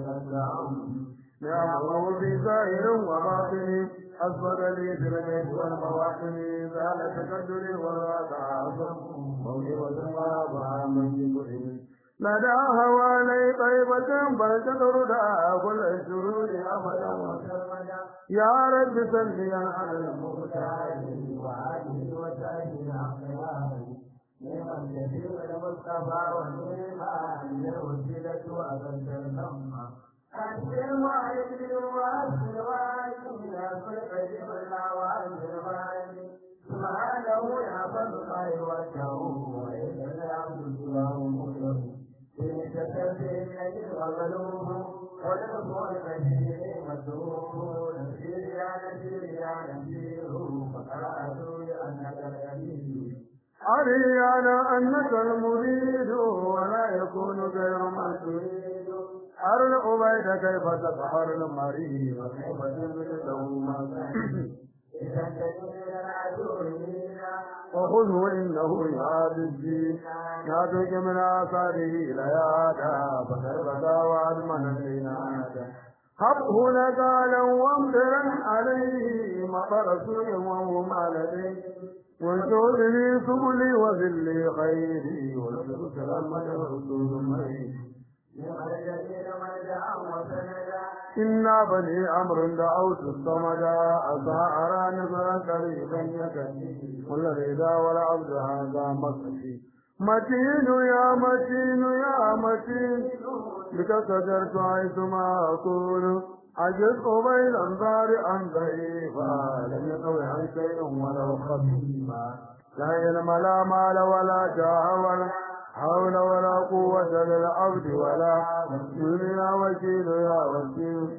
نعمه في ظاهر وباطن أصبر لي في البيت والمواطن زال تكدري والواقع موهبة وابع من كل لدى هوالي طيبة بل تطرد كل الشرور أبدا يا رب سلمي على المختار وعليه وسائل أخياره نعم الكثير المصطفى والإيمان الوسيلة وأبد النمى أسر وعيد وأسر وعيد أسر قدم الله وأسر وعيد سبحانه يا فضل وجهه وإن العبد سواه مكره في تكفي الذي غلوه ونفع المسير مسروق نسير يا نسير يا نسير فقرأت لأنك الأمين أريانا أنك المريد ولا يكون غير ما تريد أرن أبيد كيف تسحر المريض وكيف تبدو ما وخذه إنه يهاد الدين نادك من آثاره ليادا فكربتا وأدمن العنادا هبه نقالا وامطرا عليه مطر سوء وهم عليه وانشر لي سبلي وذلي خيري وانشر سلامة ورسول مريم إنا بني أمر دعوت الصمد أسعى أرى نظرا قريبا يكفي والذي ذا والعبد هذا مكفي متين يا متين يا متين بك سجرت حيثما أكون عجزت بين أنظار عن ضعيفا لم يقوي عن شيء ولو خفيفا لا علم لا مال ولا جاه ولا حول ولا قوة للعبد ولا دنيا وكيل يا وكيل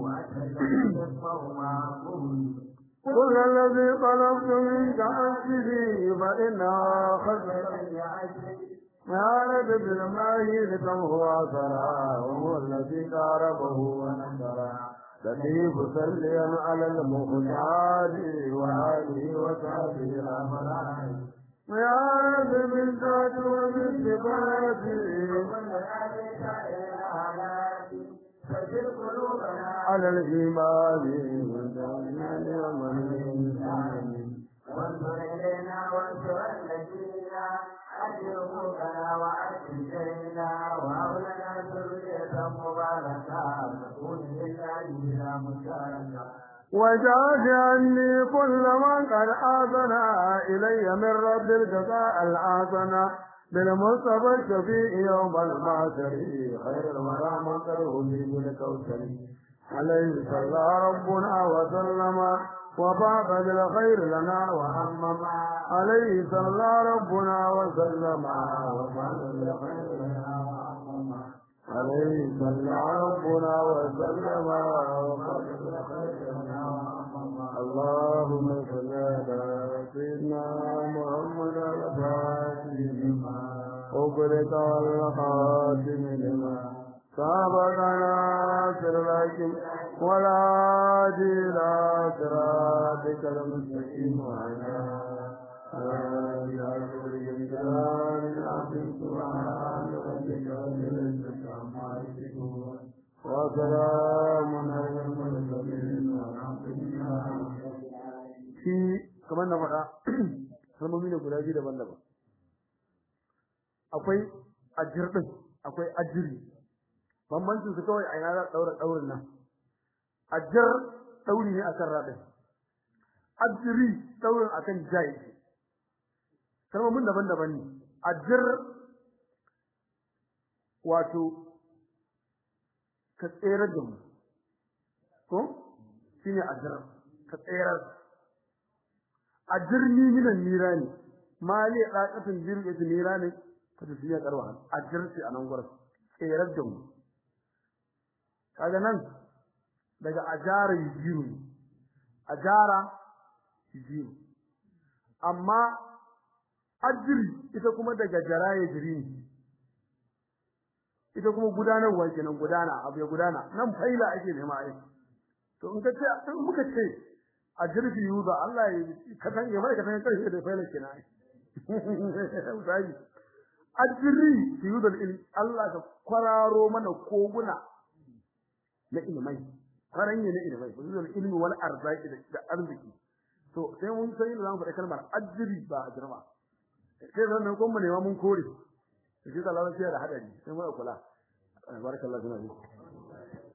كل الذي طلبت منك أنفسي فإنها خزر يا رب بالماهي هو عصرا وهو الذي قاربه ونصرا لطيف سليا على المختار وآله وصحبه الأمران يا رب بالذات وبالصفات على الإيمان والدعمان ومن الإنسان وانظر إلينا وانصر الذين أجرنا وأجرنا وأولنا ذرية مباركة تكون لله بلا مشاركة وجاز عني كل من قد آذنا إلي من رب الجزاء الآذنا بالمصطفى الشفيع يوم المعشر خير الورى من قره لي بالكوثر عليه صلى ربنا وسلم وبعث بالخير لنا وهمم عليه صلى ربنا وسلم وبعث بالخير لنا وهمم عليه صلى ربنا وسلم وبعث بالخير لنا وهمم اللهم صل على سيدنا محمد الفاتح لما أغلق والخاتم لما سابقنا سرلاكم ولا إلى صراطك المستقيم وعلى آله الجلال العظيم سبحان ربك رب العزة عما يصفون وسلام على المرسلين والحمد لله shi kamar na faɗa kalmomi ne guda biyu daban-daban akwai ajir ɗin akwai ajiri bambancin su kawai a ina za daura daurin nan ajjar dauri ne akan radin ajri daurin akan jai kalmomin daban-daban ne ajjar wato ka tsere da mu ko shine ajjar ka tsere ajirni minan nirani mali daqatin jirgin nirani ka tafiya karwa ajjar ce anan gurin tsere da mu kaga nan daga ajara yujiru ne ajara yujiru amma ajiri ita kuma daga jara yajiri ne ita kuma gudanarwa kenan gudana abu ya gudana nan faila ake nema ai to in ka ce in muka ce ajiri fi yuza Allah ya ka san ya mai ka san karshe da faila kenan ai sai ajiri fi yuza Allah ka kwararo mana koguna na ilmai faranye na ilmai wuzul ilmi wal arzaki da arziki to sai mun san yadda zamu faɗa kalmar ajri ba ajrama sai zan ko mu ne mun kore shi da lafiya da hadari sai mu kula barakallahu fiik